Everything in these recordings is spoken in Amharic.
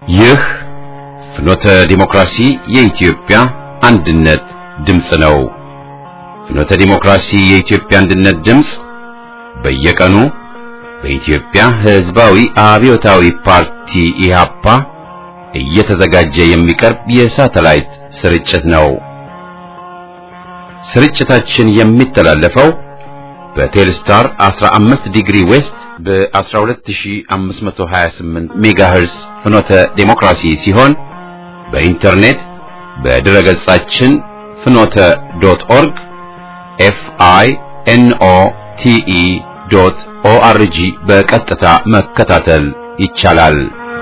ይህ ፍኖተ ዲሞክራሲ የኢትዮጵያ አንድነት ድምፅ ነው። ፍኖተ ዲሞክራሲ የኢትዮጵያ አንድነት ድምፅ በየቀኑ በኢትዮጵያ ሕዝባዊ አብዮታዊ ፓርቲ ኢህአፓ እየተዘጋጀ የሚቀርብ የሳተላይት ስርጭት ነው። ስርጭታችን የሚተላለፈው በቴልስታር 15 ዲግሪ ዌስት በ12528 ሜጋሄርስ ፍኖተ ዴሞክራሲ ሲሆን በኢንተርኔት በድረ ገጻችን ፍኖተ ዶት ኦርግ ኤፍ አይ ኤን ኦ ቲ ኢ ዶት ኦ አር ጂ በቀጥታ መከታተል ይቻላል።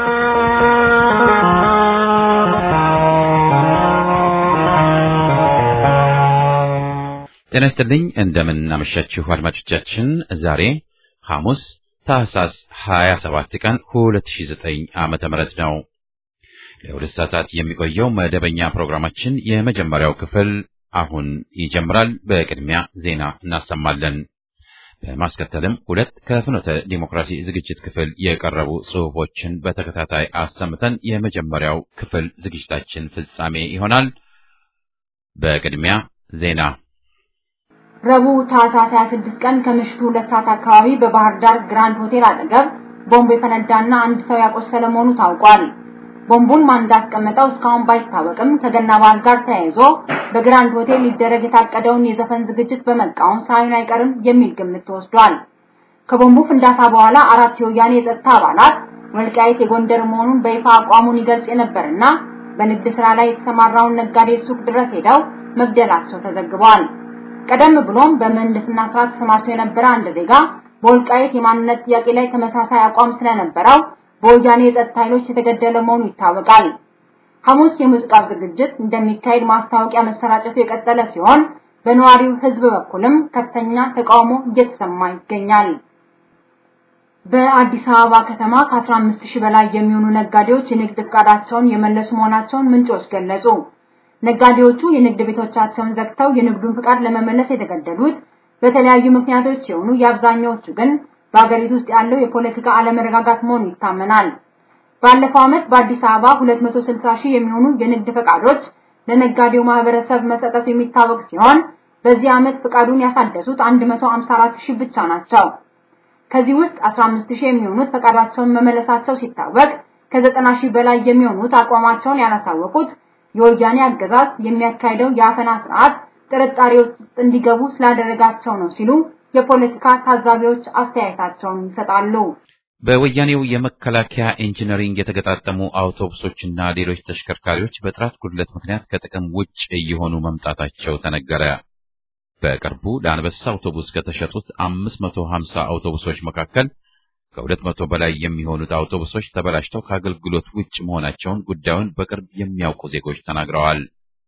ጤና ይስጥልኝ። እንደምን አመሻችሁ አድማጮቻችን። ዛሬ ሐሙስ ታህሳስ 27 ቀን 2009 ዓመተ ምህረት ነው። ለሁለት ሰዓታት የሚቆየው መደበኛ ፕሮግራማችን የመጀመሪያው ክፍል አሁን ይጀምራል። በቅድሚያ ዜና እናሰማለን። በማስከተልም ሁለት ከፍኖተ ዲሞክራሲ ዝግጅት ክፍል የቀረቡ ጽሑፎችን በተከታታይ አሰምተን የመጀመሪያው ክፍል ዝግጅታችን ፍጻሜ ይሆናል። በቅድሚያ ዜና ረቡዕ ታህሳስ 26 ቀን ከምሽቱ ሁለት ሰዓት አካባቢ በባህር ዳር ግራንድ ሆቴል አጠገብ ቦምብ የፈነዳና አንድ ሰው ያቆሰለ መሆኑ ታውቋል። ቦምቡን ማን እንዳስቀመጠው እስካሁን ባይታወቅም ከገና በዓል ጋር ተያይዞ በግራንድ ሆቴል ሊደረግ የታቀደውን የዘፈን ዝግጅት በመቃወም ሳይሆን አይቀርም የሚል ግምት ተወስዷል። ከቦምቡ ፍንዳታ በኋላ አራት የወያኔ የጸጥታ አባላት ወልቃይት የጎንደር መሆኑን በይፋ አቋሙን ይገልጽ የነበርና በንግድ ስራ ላይ የተሰማራውን ነጋዴ ሱቅ ድረስ ሄደው መግደላቸው ተዘግቧል። ቀደም ብሎም በምህንድስና ስራ ተሰማርቶ የነበረ አንድ ዜጋ በወልቃይት የማንነት ጥያቄ ላይ ተመሳሳይ አቋም ስለነበረው በወያኔ የጸጥታ ኃይሎች የተገደለ መሆኑ ይታወቃል። ሐሙስ የሙዚቃ ዝግጅት እንደሚካሄድ ማስታወቂያ መሰራጨቱ የቀጠለ ሲሆን በነዋሪው ሕዝብ በኩልም ከፍተኛ ተቃውሞ እየተሰማ ይገኛል። በአዲስ አበባ ከተማ ከ15 ሺህ በላይ የሚሆኑ ነጋዴዎች የንግድ ፍቃዳቸውን የመለሱ መሆናቸውን ምንጮች ገለጹ። ነጋዴዎቹ የንግድ ቤቶቻቸውን ዘግተው የንግዱን ፍቃድ ለመመለስ የተገደዱት በተለያዩ ምክንያቶች ሲሆኑ የአብዛኛዎቹ ግን በአገሪቱ ውስጥ ያለው የፖለቲካ አለመረጋጋት መሆኑ ይታመናል። ባለፈው ዓመት በአዲስ አበባ 260 ሺህ የሚሆኑ የንግድ ፈቃዶች ለነጋዴው ማህበረሰብ መሰጠቱ የሚታወቅ ሲሆን በዚህ ዓመት ፈቃዱን ያሳደሱት 154 ሺህ ብቻ ናቸው። ከዚህ ውስጥ 15 ሺህ የሚሆኑት ፈቃዳቸውን መመለሳቸው ሲታወቅ ከ90 ሺህ በላይ የሚሆኑት አቋማቸውን ያላሳወቁት የወያኔ አገዛዝ የሚያካሂደው የአፈና ስርዓት ጥርጣሬዎች ውስጥ እንዲገቡ ስላደረጋቸው ነው ሲሉ የፖለቲካ ታዛቢዎች አስተያየታቸውን ይሰጣሉ። በወያኔው የመከላከያ ኢንጂነሪንግ የተገጣጠሙ አውቶቡሶችና ሌሎች ተሽከርካሪዎች በጥራት ጉድለት ምክንያት ከጥቅም ውጭ እየሆኑ መምጣታቸው ተነገረ። በቅርቡ ለአንበሳ አውቶቡስ ከተሸጡት 550 አውቶቡሶች መካከል ከሁለት መቶ በላይ የሚሆኑት አውቶቡሶች ተበላሽተው ከአገልግሎት ውጭ መሆናቸውን ጉዳዩን በቅርብ የሚያውቁ ዜጎች ተናግረዋል።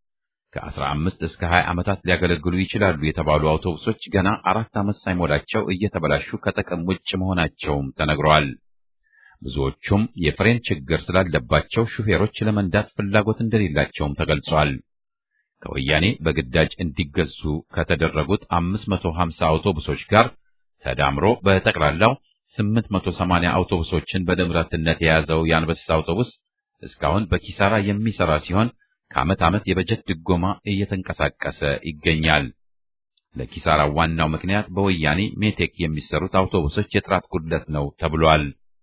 ከ15 እስከ 20 ዓመታት ሊያገለግሉ ይችላሉ የተባሉ አውቶቡሶች ገና አራት ዓመት ሳይሞላቸው እየተበላሹ ከጥቅም ውጭ መሆናቸውም ተነግረዋል። ብዙዎቹም የፍሬን ችግር ስላለባቸው ሹፌሮች ለመንዳት ፍላጎት እንደሌላቸውም ተገልጿል። ከወያኔ በግዳጅ እንዲገዙ ከተደረጉት 550 አውቶቡሶች ጋር ተዳምሮ በጠቅላላው 880 አውቶቡሶችን በንብረትነት የያዘው የአንበሳ አውቶቡስ እስካሁን በኪሳራ የሚሰራ ሲሆን ከዓመት ዓመት የበጀት ድጎማ እየተንቀሳቀሰ ይገኛል። ለኪሳራው ዋናው ምክንያት በወያኔ ሜቴክ የሚሰሩት አውቶቡሶች የጥራት ጉድለት ነው ተብሏል።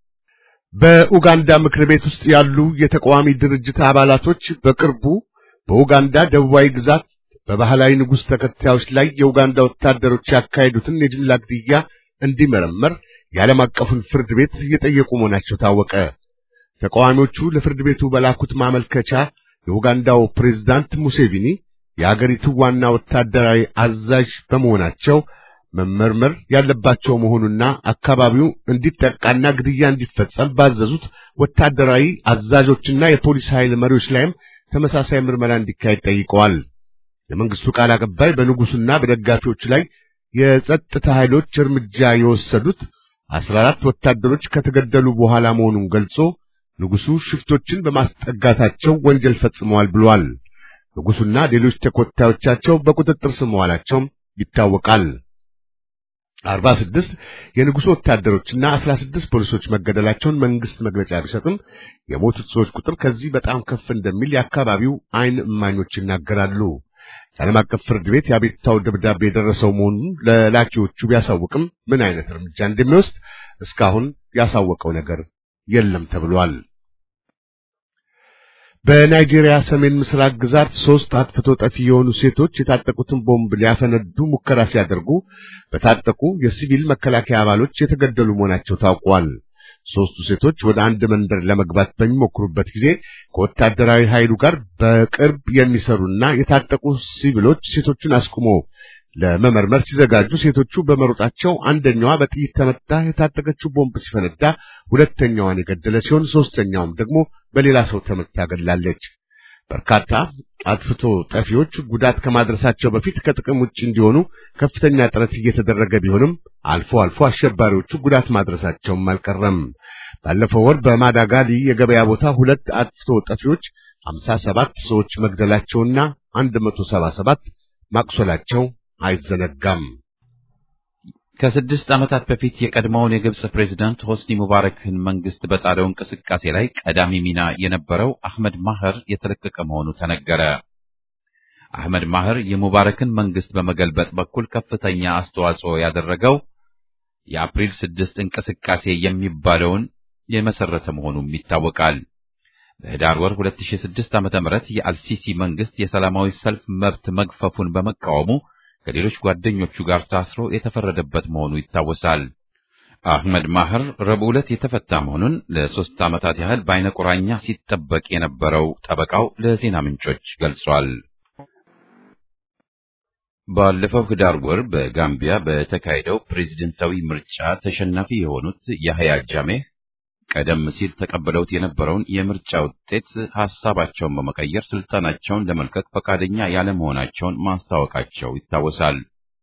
በኡጋንዳ ምክር ቤት ውስጥ ያሉ የተቃዋሚ ድርጅት አባላቶች በቅርቡ በኡጋንዳ ደቡባዊ ግዛት በባህላዊ ንጉሥ ተከታዮች ላይ የኡጋንዳ ወታደሮች ያካሄዱትን የጅምላ ግድያ እንዲመረመር የዓለም አቀፉን ፍርድ ቤት እየጠየቁ መሆናቸው ታወቀ። ተቃዋሚዎቹ ለፍርድ ቤቱ በላኩት ማመልከቻ የኡጋንዳው ፕሬዝዳንት ሙሴቪኒ የአገሪቱ ዋና ወታደራዊ አዛዥ በመሆናቸው መመርመር ያለባቸው መሆኑና አካባቢው እንዲጠቃና ግድያ እንዲፈጸም ባዘዙት ወታደራዊ አዛዦችና የፖሊስ ኃይል መሪዎች ላይም ተመሳሳይ ምርመራ እንዲካሄድ ጠይቀዋል። የመንግስቱ ቃል አቀባይ በንጉሱና በደጋፊዎቹ ላይ የጸጥታ ኃይሎች እርምጃ የወሰዱት አስራ አራት ወታደሮች ከተገደሉ በኋላ መሆኑን ገልጾ ንጉሱ ሽፍቶችን በማስጠጋታቸው ወንጀል ፈጽመዋል ብሏል። ንጉሱና ሌሎች ተከታዮቻቸው በቁጥጥር ስር መዋላቸውም ይታወቃል። 46 የንጉሱ ወታደሮችና 16 ፖሊሶች መገደላቸውን መንግስት መግለጫ ቢሰጥም የሞቱት ሰዎች ቁጥር ከዚህ በጣም ከፍ እንደሚል የአካባቢው አይን እማኞች ይናገራሉ። የዓለም አቀፍ ፍርድ ቤት የአቤቱታው ደብዳቤ የደረሰው መሆኑን ለላኪዎቹ ቢያሳውቅም ምን አይነት እርምጃ እንደሚወስድ እስካሁን ያሳወቀው ነገር የለም ተብሏል። በናይጄሪያ ሰሜን ምስራቅ ግዛት ሶስት አጥፍቶ ጠፊ የሆኑ ሴቶች የታጠቁትን ቦምብ ሊያፈነዱ ሙከራ ሲያደርጉ በታጠቁ የሲቪል መከላከያ አባሎች የተገደሉ መሆናቸው ታውቋል። ሶስቱ ሴቶች ወደ አንድ መንደር ለመግባት በሚሞክሩበት ጊዜ ከወታደራዊ ኃይሉ ጋር በቅርብ የሚሰሩና የታጠቁ ሲቪሎች ሴቶቹን አስቁሞ ለመመርመር ሲዘጋጁ ሴቶቹ በመሮጣቸው አንደኛዋ በጥይት ተመታ የታጠቀችው ቦምብ ሲፈነዳ ሁለተኛዋን የገደለ ሲሆን ሶስተኛውም ደግሞ በሌላ ሰው ተመታ ገድላለች። በርካታ አጥፍቶ ጠፊዎች ጉዳት ከማድረሳቸው በፊት ከጥቅም ውጭ እንዲሆኑ ከፍተኛ ጥረት እየተደረገ ቢሆንም አልፎ አልፎ አሸባሪዎቹ ጉዳት ማድረሳቸውም አልቀረም። ባለፈው ወር በማዳጋሊ የገበያ ቦታ ሁለት አጥፍቶ ጠፊዎች 57 ሰዎች መግደላቸውና 177 ማቁሰላቸው አይዘነጋም። ከስድስት ዓመታት በፊት የቀድሞውን የግብጽ ፕሬዝዳንት ሆስኒ ሙባረክን መንግስት በጣለው እንቅስቃሴ ላይ ቀዳሚ ሚና የነበረው አህመድ ማህር የተለቀቀ መሆኑ ተነገረ። አህመድ ማህር የሙባረክን መንግስት በመገልበጥ በኩል ከፍተኛ አስተዋጽኦ ያደረገው የአፕሪል ስድስት እንቅስቃሴ የሚባለውን የመሰረተ መሆኑም ይታወቃል። በህዳር ወር 2006 ዓ.ም የአልሲሲ መንግስት የሰላማዊ ሰልፍ መብት መግፈፉን በመቃወሙ ከሌሎች ጓደኞቹ ጋር ታስሮ የተፈረደበት መሆኑ ይታወሳል። አህመድ ማህር ረቡዕ ዕለት የተፈታ መሆኑን ለሶስት ዓመታት ያህል በአይነ ቁራኛ ሲጠበቅ የነበረው ጠበቃው ለዜና ምንጮች ገልጿል። ባለፈው ህዳር ወር በጋምቢያ በተካሄደው ፕሬዝደንታዊ ምርጫ ተሸናፊ የሆኑት ያህያ ጃሜህ ቀደም ሲል ተቀብለውት የነበረውን የምርጫ ውጤት ሐሳባቸውን በመቀየር ስልጣናቸውን ለመልቀቅ ፈቃደኛ ያለመሆናቸውን ማስታወቃቸው ይታወሳል።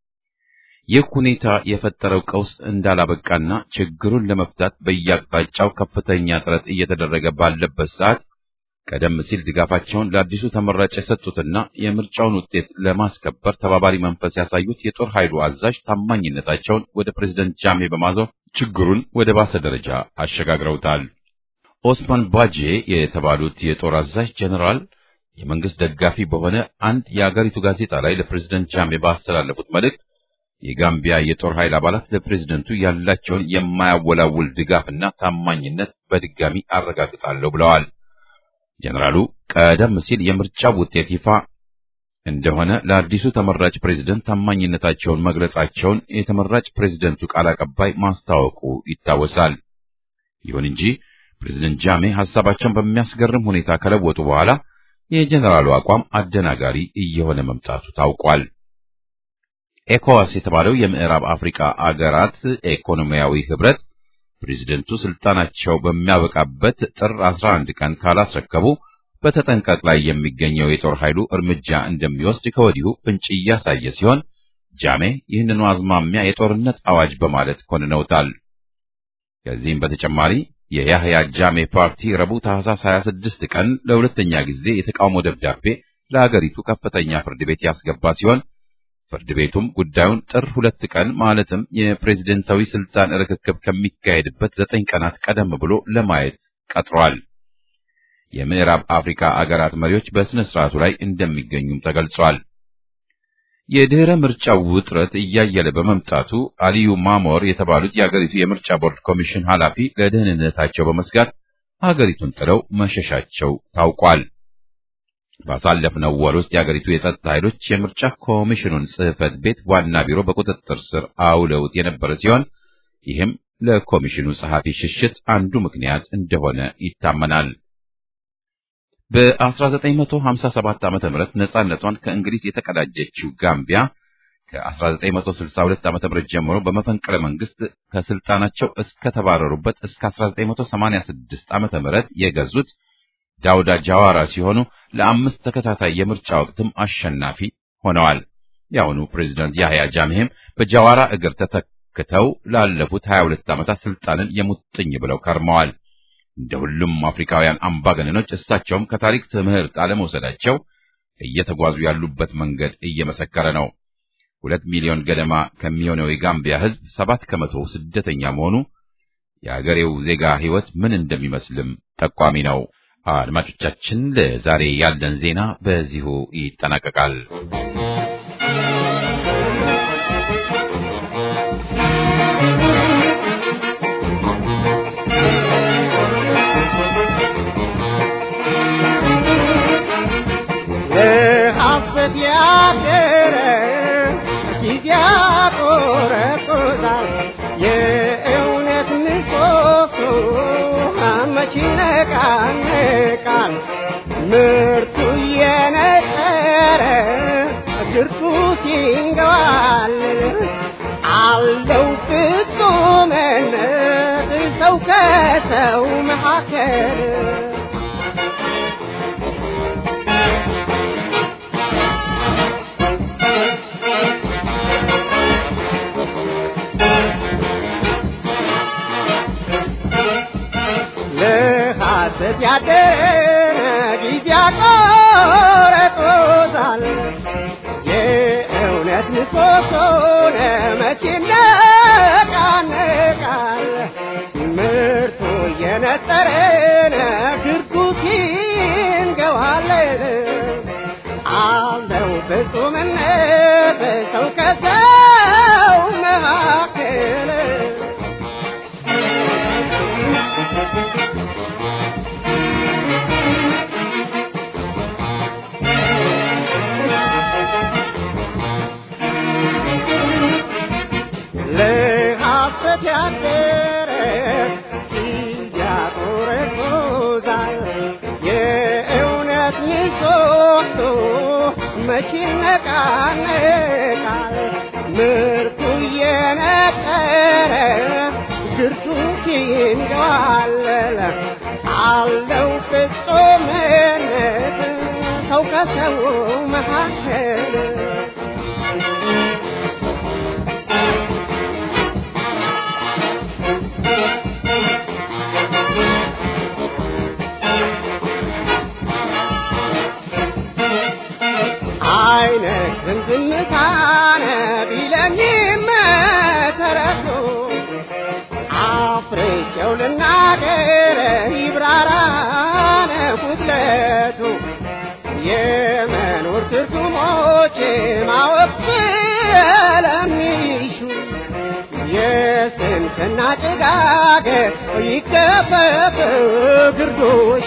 ይህ ሁኔታ የፈጠረው ቀውስ እንዳላበቃና ችግሩን ለመፍታት በየአቅጣጫው ከፍተኛ ጥረት እየተደረገ ባለበት ሰዓት ቀደም ሲል ድጋፋቸውን ለአዲሱ ተመራጭ የሰጡትና የምርጫውን ውጤት ለማስከበር ተባባሪ መንፈስ ያሳዩት የጦር ኃይሉ አዛዥ ታማኝነታቸውን ወደ ፕሬዝደንት ጃሜ በማዞር ችግሩን ወደ ባሰ ደረጃ አሸጋግረውታል። ኦስማን ባጄ የተባሉት የጦር አዛዥ ጀኔራል የመንግስት ደጋፊ በሆነ አንድ የአገሪቱ ጋዜጣ ላይ ለፕሬዝደንት ጃሜ ባስተላለፉት መልእክት የጋምቢያ የጦር ኃይል አባላት ለፕሬዝደንቱ ያላቸውን የማያወላውል ድጋፍና ታማኝነት በድጋሚ አረጋግጣለሁ ብለዋል። ጀነራሉ ቀደም ሲል የምርጫው ውጤት ይፋ እንደሆነ ለአዲሱ ተመራጭ ፕሬዝደንት ታማኝነታቸውን መግለጻቸውን የተመራጭ ፕሬዝደንቱ ቃል አቀባይ ማስታወቁ ይታወሳል። ይሁን እንጂ ፕሬዝደንት ጃሜ ሐሳባቸውን በሚያስገርም ሁኔታ ከለወጡ በኋላ የጀነራሉ አቋም አደናጋሪ እየሆነ መምጣቱ ታውቋል። ኤኮዋስ የተባለው የምዕራብ አፍሪካ አገራት ኢኮኖሚያዊ ህብረት ፕሬዝደንቱ ስልጣናቸው በሚያበቃበት ጥር 11 ቀን ካላስረከቡ በተጠንቀቅ ላይ የሚገኘው የጦር ኃይሉ እርምጃ እንደሚወስድ ከወዲሁ ፍንጭ እያሳየ ሲሆን ጃሜ ይህንኑ አዝማሚያ የጦርነት አዋጅ በማለት ኮንነውታል። ከዚህም በተጨማሪ የያህያ ጃሜ ፓርቲ ረቡዕ ታህሳስ 26 ቀን ለሁለተኛ ጊዜ የተቃውሞ ደብዳቤ ለአገሪቱ ከፍተኛ ፍርድ ቤት ያስገባ ሲሆን ፍርድ ቤቱም ጉዳዩን ጥር ሁለት ቀን ማለትም የፕሬዝደንታዊ ስልጣን ርክክብ ከሚካሄድበት ዘጠኝ ቀናት ቀደም ብሎ ለማየት ቀጥሯል። የምዕራብ አፍሪካ አገራት መሪዎች በስነ ስርዓቱ ላይ እንደሚገኙም ተገልጿል። የድህረ ምርጫው ውጥረት እያየለ በመምጣቱ አሊዩ ማሞር የተባሉት የአገሪቱ የምርጫ ቦርድ ኮሚሽን ኃላፊ ለደህንነታቸው በመስጋት አገሪቱን ጥለው መሸሻቸው ታውቋል። ባሳለፍነው ወር ውስጥ የአገሪቱ የጸጥታ ኃይሎች የምርጫ ኮሚሽኑን ጽሕፈት ቤት ዋና ቢሮ በቁጥጥር ስር አውለውት የነበረ ሲሆን ይህም ለኮሚሽኑ ጸሐፊ ሽሽት አንዱ ምክንያት እንደሆነ ይታመናል። በ1957 ዓ.ም ነጻነቷን ከእንግሊዝ የተቀዳጀችው ጋምቢያ ከ1962 ዓ.ም ጀምሮ በመፈንቅለ መንግስት ከስልጣናቸው እስከተባረሩበት እስከ 1986 ዓ.ም የገዙት ዳውዳ ጃዋራ ሲሆኑ ለአምስት ተከታታይ የምርጫ ወቅትም አሸናፊ ሆነዋል። የአሁኑ ፕሬዝዳንት ያህያ ጃሜህም በጃዋራ እግር ተተክተው ላለፉት 22 ዓመታት ስልጣንን የሙጥኝ ብለው ከርመዋል። እንደ ሁሉም አፍሪካውያን አምባገነኖች እሳቸውም ከታሪክ ትምህርት አለመውሰዳቸው እየተጓዙ ያሉበት መንገድ እየመሰከረ ነው። ሁለት ሚሊዮን ገደማ ከሚሆነው የጋምቢያ ሕዝብ ሰባት ከመቶ ስደተኛ መሆኑ የአገሬው ዜጋ ሕይወት ምን እንደሚመስልም ጠቋሚ ነው። አድማጮቻችን፣ ለዛሬ ያለን ዜና በዚሁ ይጠናቀቃል። ለሐሰት ያደረ ጊዜ ያቆረቁዛል። የእውነት ምሰሶ መች ይነቃነቃል? ምርቱ እየነጠረ ግርቱ ሲንገባልል አለው ፍጹምነት ሰው ከሰው መካከል ለሐሰት ያደረ ጊዜ ያቆረጦታል። የእውነት ምሰሶ መቼ ይነቃነቃል? ምርቱ እየነጠረ ግርዱ ሲንገባለን አለው ፍጹምነት ሰው ከሰው መካከል ለሐሰት ያደረ ጊዜ ያቆረቁዛል። የእውነት ምሰሶ መቼ ይነቃነቃል? ምርቱ እየነጠረ ግርቱ ሲንገዋለል አለው ፍጹምነት ሰው ከሰው መካከል አይነትም ዝምታነ ቢለኝም ተረቶ አፍርቼው ልናገር ይብራራነ ጉድለቱ የመኖር ትርጉሞች ማወቅ ስለሚሹ የስንፍና ጭጋግ ይከፈፍ ግርዶሹ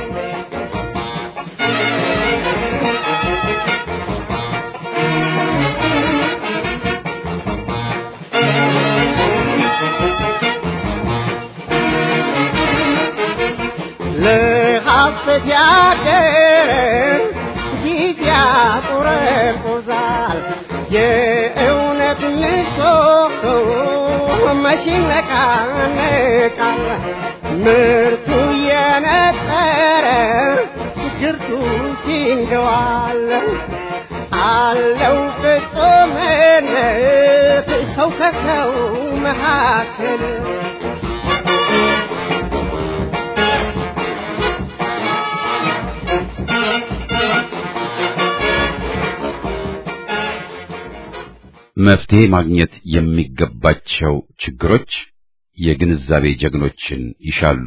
ለሐሰት ያደረ ጊዜ ያቆረቁዛል። የእውነት ምሰሶ መቼ ይነቃነቃል? ምርቱ እየነጠረ ግርቱ ሲንገዋል አለው ፍጹምነት ሰው ከሰው መካከል መፍትሄ ማግኘት የሚገባቸው ችግሮች የግንዛቤ ጀግኖችን ይሻሉ።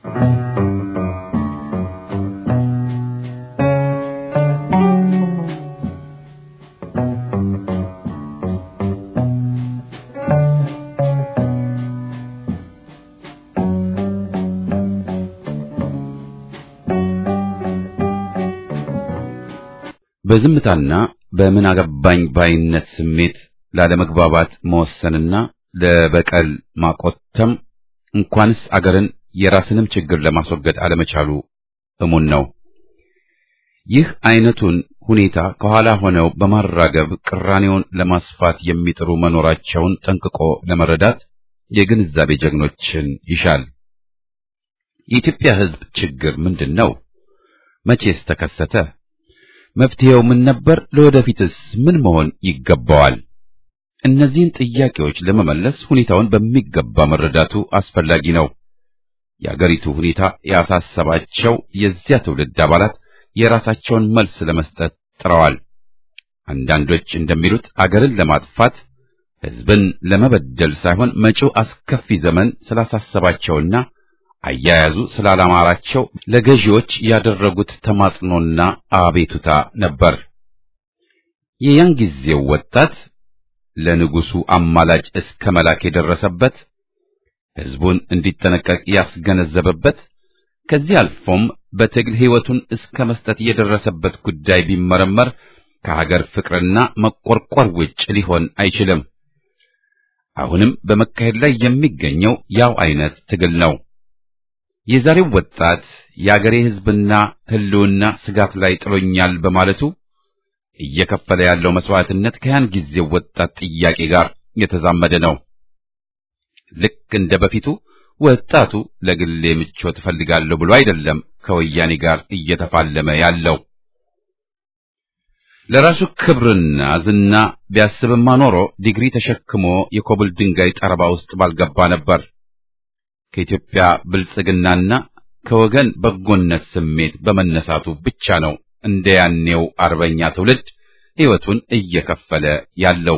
በዝምታና በምን አገባኝ ባይነት ስሜት ላለመግባባት መወሰንና ለበቀል ማቆተም እንኳንስ አገርን የራስንም ችግር ለማስወገድ አለመቻሉ እሙን ነው። ይህ አይነቱን ሁኔታ ከኋላ ሆነው በማራገብ ቅራኔውን ለማስፋት የሚጥሩ መኖራቸውን ጠንቅቆ ለመረዳት የግንዛቤ ጀግኖችን ይሻል። የኢትዮጵያ ሕዝብ ችግር ምንድን ነው? መቼስ ተከሰተ? መፍትሄው ምን ነበር? ለወደፊትስ ምን መሆን ይገባዋል? እነዚህን ጥያቄዎች ለመመለስ ሁኔታውን በሚገባ መረዳቱ አስፈላጊ ነው። የአገሪቱ ሁኔታ ያሳሰባቸው የዚያ ትውልድ አባላት የራሳቸውን መልስ ለመስጠት ጥረዋል። አንዳንዶች እንደሚሉት አገርን ለማጥፋት ሕዝብን ለመበደል ሳይሆን መጪው አስከፊ ዘመን ስላሳሰባቸውና አያያዙ ስላላማራቸው ለገዢዎች ያደረጉት ተማጽኖና አቤቱታ ነበር። የያን ጊዜው ወጣት ለንጉሱ አማላጭ እስከ መላክ የደረሰበት ሕዝቡን እንዲጠነቀቅ ያስገነዘበበት ከዚህ አልፎም በትግል ሕይወቱን እስከ መስጠት የደረሰበት ጉዳይ ቢመረመር ከሀገር ፍቅርና መቆርቆር ውጭ ሊሆን አይችልም። አሁንም በመካሄድ ላይ የሚገኘው ያው አይነት ትግል ነው። የዛሬው ወጣት የአገሬ ሕዝብና ሕልውና ስጋት ላይ ጥሎኛል በማለቱ እየከፈለ ያለው መስዋዕትነት ከያን ጊዜው ወጣት ጥያቄ ጋር የተዛመደ ነው። ልክ እንደ በፊቱ ወጣቱ ለግሌ ምቾት እፈልጋለሁ ብሎ አይደለም ከወያኔ ጋር እየተፋለመ ያለው። ለራሱ ክብርና ዝና ቢያስብማ ኖሮ ዲግሪ ተሸክሞ የኮብል ድንጋይ ጠረባ ውስጥ ባልገባ ነበር። ከኢትዮጵያ ብልጽግናና ከወገን በጎነት ስሜት በመነሳቱ ብቻ ነው እንደ ያኔው አርበኛ ትውልድ ሕይወቱን እየከፈለ ያለው።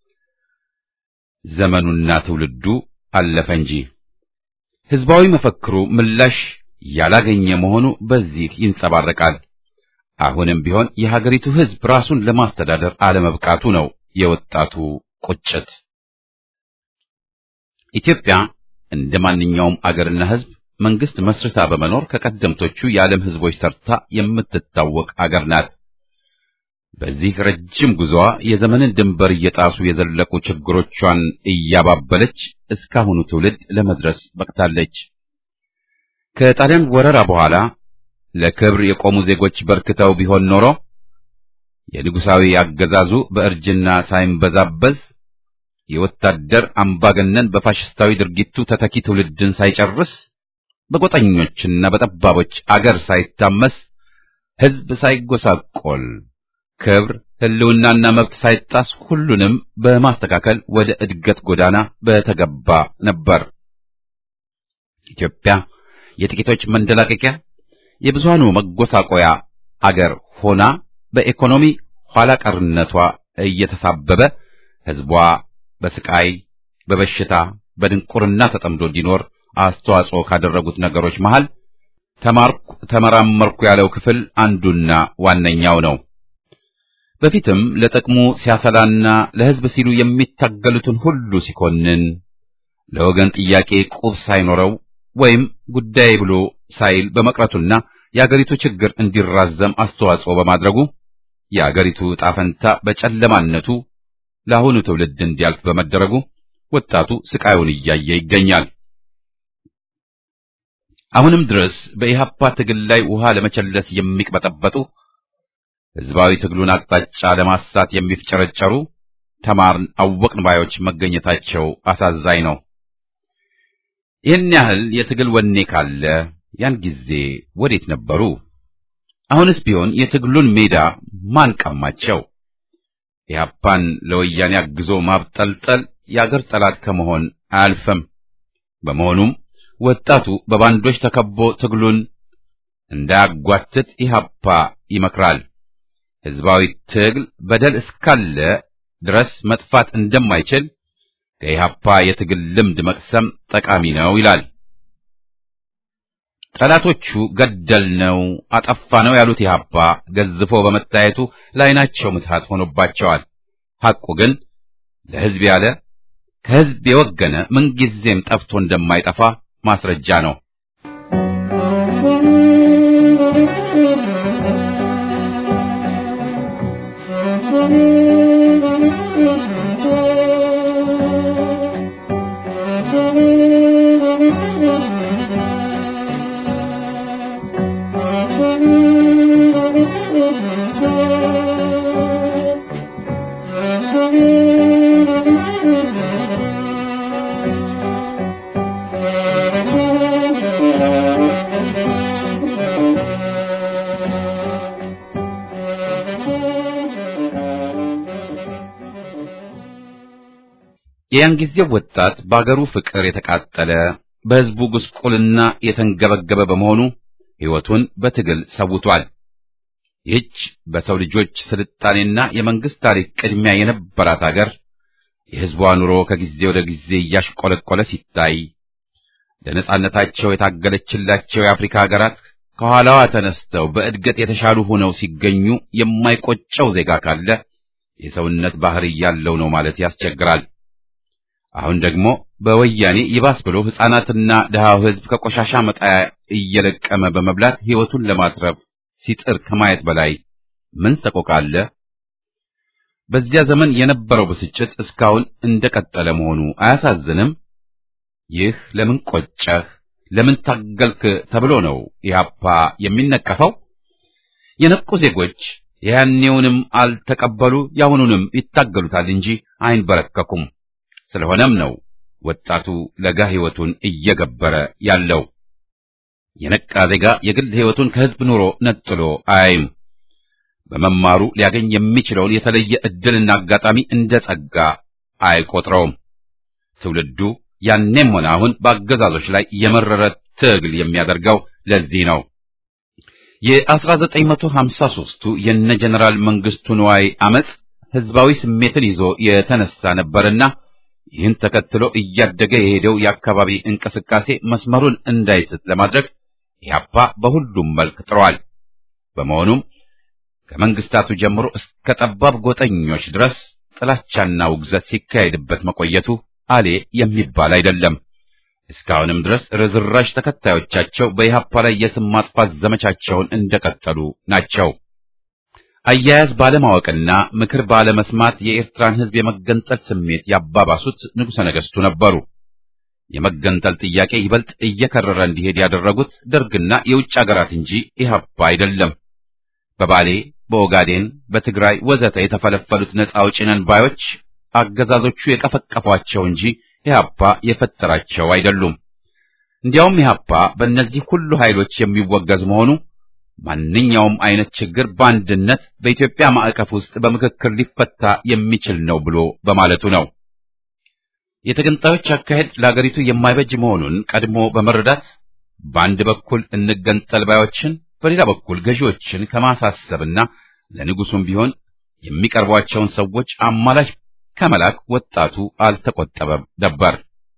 ዘመኑና ትውልዱ አለፈ እንጂ ሕዝባዊ መፈክሩ ምላሽ ያላገኘ መሆኑ በዚህ ይንጸባረቃል። አሁንም ቢሆን የሀገሪቱ ሕዝብ ራሱን ለማስተዳደር አለመብቃቱ ነው የወጣቱ ቁጭት። ኢትዮጵያ እንደ ማንኛውም አገርና ሕዝብ መንግስት መስርታ በመኖር ከቀደምቶቹ የዓለም ሕዝቦች ተርታ የምትታወቅ አገር ናት። በዚህ ረጅም ጉዞዋ የዘመንን ድንበር እየጣሱ የዘለቁ ችግሮቿን እያባበለች እስካሁኑ ትውልድ ለመድረስ በቅታለች። ከጣሊያን ወረራ በኋላ ለክብር የቆሙ ዜጎች በርክተው ቢሆን ኖሮ የንጉሳዊ አገዛዙ በእርጅና ሳይንበዛበዝ የወታደር አምባገነን በፋሽስታዊ ድርጊቱ ተተኪ ትውልድን ሳይጨርስ በጎጠኞችና በጠባቦች አገር ሳይታመስ ሕዝብ ሳይጎሳቆል ክብር ሕልውናና መብት ሳይጣስ ሁሉንም በማስተካከል ወደ እድገት ጎዳና በተገባ ነበር። ኢትዮጵያ የጥቂቶች መንደላቀቂያ የብዙሃኑ መጎሳቆያ አገር ሆና በኢኮኖሚ ኋላ ቀርነቷ እየተሳበበ ሕዝቧ በስቃይ፣ በበሽታ፣ በድንቁርና ተጠምዶ እንዲኖር አስተዋጽኦ ካደረጉት ነገሮች መሃል ተማርኩ፣ ተመራመርኩ ያለው ክፍል አንዱና ዋነኛው ነው። በፊትም ለጥቅሙ ሲያሰላና ለሕዝብ ሲሉ የሚታገሉትን ሁሉ ሲኮንን ለወገን ጥያቄ ቁብ ሳይኖረው ወይም ጉዳይ ብሎ ሳይል በመቅረቱና የአገሪቱ ችግር እንዲራዘም አስተዋጽኦ በማድረጉ የአገሪቱ ዕጣ ፈንታ በጨለማነቱ ለአሁኑ ትውልድ እንዲያልፍ በመደረጉ ወጣቱ ስቃዩን እያየ ይገኛል። አሁንም ድረስ በኢሃፓ ትግል ላይ ውሃ ለመቸለስ የሚቅበጠበጡ ሕዝባዊ ትግሉን አቅጣጫ ለማሳት የሚፍጨረጨሩ ተማርን አወቅን ባዮች መገኘታቸው አሳዛኝ ነው። ይህን ያህል የትግል ወኔ ካለ ያን ጊዜ ወዴት ነበሩ? አሁንስ ቢሆን የትግሉን ሜዳ ማን ቀማቸው? ኢህአፓን ለወያኔ አግዞ ማብጠልጠል የአገር ጠላት ከመሆን አያልፍም። በመሆኑም ወጣቱ በባንዶች ተከቦ ትግሉን እንዳያጓትት ኢህአፓ ይመክራል። ሕዝባዊ ትግል በደል እስካለ ድረስ መጥፋት እንደማይችል ከኢህአፓ የትግል ልምድ መቅሰም ጠቃሚ ነው ይላል። ጠላቶቹ ገደል ነው አጠፋ ነው ያሉት ኢህአፓ ገዝፎ በመታየቱ ለዓይናቸው ምትሃት ሆኖባቸዋል። ሐቁ ግን ለሕዝብ ያለ ከሕዝብ የወገነ ምንጊዜም ጠፍቶ እንደማይጠፋ ማስረጃ ነው። የያን ጊዜው ወጣት በአገሩ ፍቅር የተቃጠለ በሕዝቡ ጉስቁልና የተንገበገበ በመሆኑ ሕይወቱን በትግል ሰውቷል። ይህች በሰው ልጆች ስልጣኔና የመንግስት ታሪክ ቅድሚያ የነበራት አገር የሕዝቧ ኑሮ ከጊዜ ወደ ጊዜ እያሽቆለቆለ ሲታይ ለነጻነታቸው የታገለችላቸው የአፍሪካ ሀገራት ከኋላዋ ተነስተው በእድገት የተሻሉ ሆነው ሲገኙ የማይቆጨው ዜጋ ካለ የሰውነት ባህሪ ያለው ነው ማለት ያስቸግራል። አሁን ደግሞ በወያኔ ይባስ ብሎ ሕፃናትና ድሃው ሕዝብ ከቆሻሻ መጣያ እየለቀመ በመብላት ሕይወቱን ለማትረፍ ሲጥር ከማየት በላይ ምን ሰቆቃ አለ? በዚያ ዘመን የነበረው ብስጭት እስካሁን እንደቀጠለ መሆኑ አያሳዝንም? ይህ ለምን ቆጨህ፣ ለምን ታገልክ ተብሎ ነው ኢህአፓ የሚነቀፈው? የነቁ ዜጎች የያኔውንም አልተቀበሉ ያሁኑንም ይታገሉታል እንጂ አይንበረከኩም። ስለሆነም ነው ወጣቱ ለጋ ሕይወቱን እየገበረ ያለው። የነቃ ዜጋ የግል ሕይወቱን ከሕዝብ ኑሮ ነጥሎ አያይም። በመማሩ ሊያገኝ የሚችለውን የተለየ ዕድልና አጋጣሚ እንደ ጸጋ አይቆጥረውም። ትውልዱ ያኔም ሆነ አሁን በአገዛዞች ላይ የመረረ ትግል የሚያደርገው ለዚህ ነው። የ1953ቱ የነ ጀነራል መንግስቱ ንዋይ አመጽ ህዝባዊ ስሜትን ይዞ የተነሳ ነበርና ይህን ተከትሎ እያደገ የሄደው የአካባቢ እንቅስቃሴ መስመሩን እንዳይስት ለማድረግ ኢህአፓ በሁሉም መልክ ጥሯል። በመሆኑም ከመንግስታቱ ጀምሮ እስከ ጠባብ ጎጠኞች ድረስ ጥላቻና ውግዘት ሲካሄድበት መቆየቱ አሌ የሚባል አይደለም። እስካሁንም ድረስ ርዝራሽ ተከታዮቻቸው በኢህአፓ ላይ የስም ማጥፋት ዘመቻቸውን እንደቀጠሉ ናቸው። አያያዝ ባለማወቅና ምክር ባለመስማት የኤርትራን ህዝብ የመገንጠል ስሜት ያባባሱት ንጉሠ ነገሥቱ ነበሩ። የመገንጠል ጥያቄ ይበልጥ እየከረረ እንዲሄድ ያደረጉት ደርግና የውጭ አገራት እንጂ ኢህአፓ አይደለም። በባሌ፣ በኦጋዴን፣ በትግራይ ወዘተ የተፈለፈሉት ነጻ አውጪ ነን ባዮች አገዛዞቹ የቀፈቀፏቸው እንጂ ኢህአፓ የፈጠራቸው አይደሉም። እንዲያውም ኢህአፓ በእነዚህ ሁሉ ኃይሎች የሚወገዝ መሆኑ ማንኛውም አይነት ችግር በአንድነት በኢትዮጵያ ማዕቀፍ ውስጥ በምክክር ሊፈታ የሚችል ነው ብሎ በማለቱ ነው። የተገንጣዮች አካሄድ ለአገሪቱ የማይበጅ መሆኑን ቀድሞ በመረዳት በአንድ በኩል እንገንጠል ባዮችን፣ በሌላ በኩል ገዢዎችን ከማሳሰብና ለንጉሱም ቢሆን የሚቀርቧቸውን ሰዎች አማላች ከመላክ ወጣቱ አልተቆጠበም ነበር።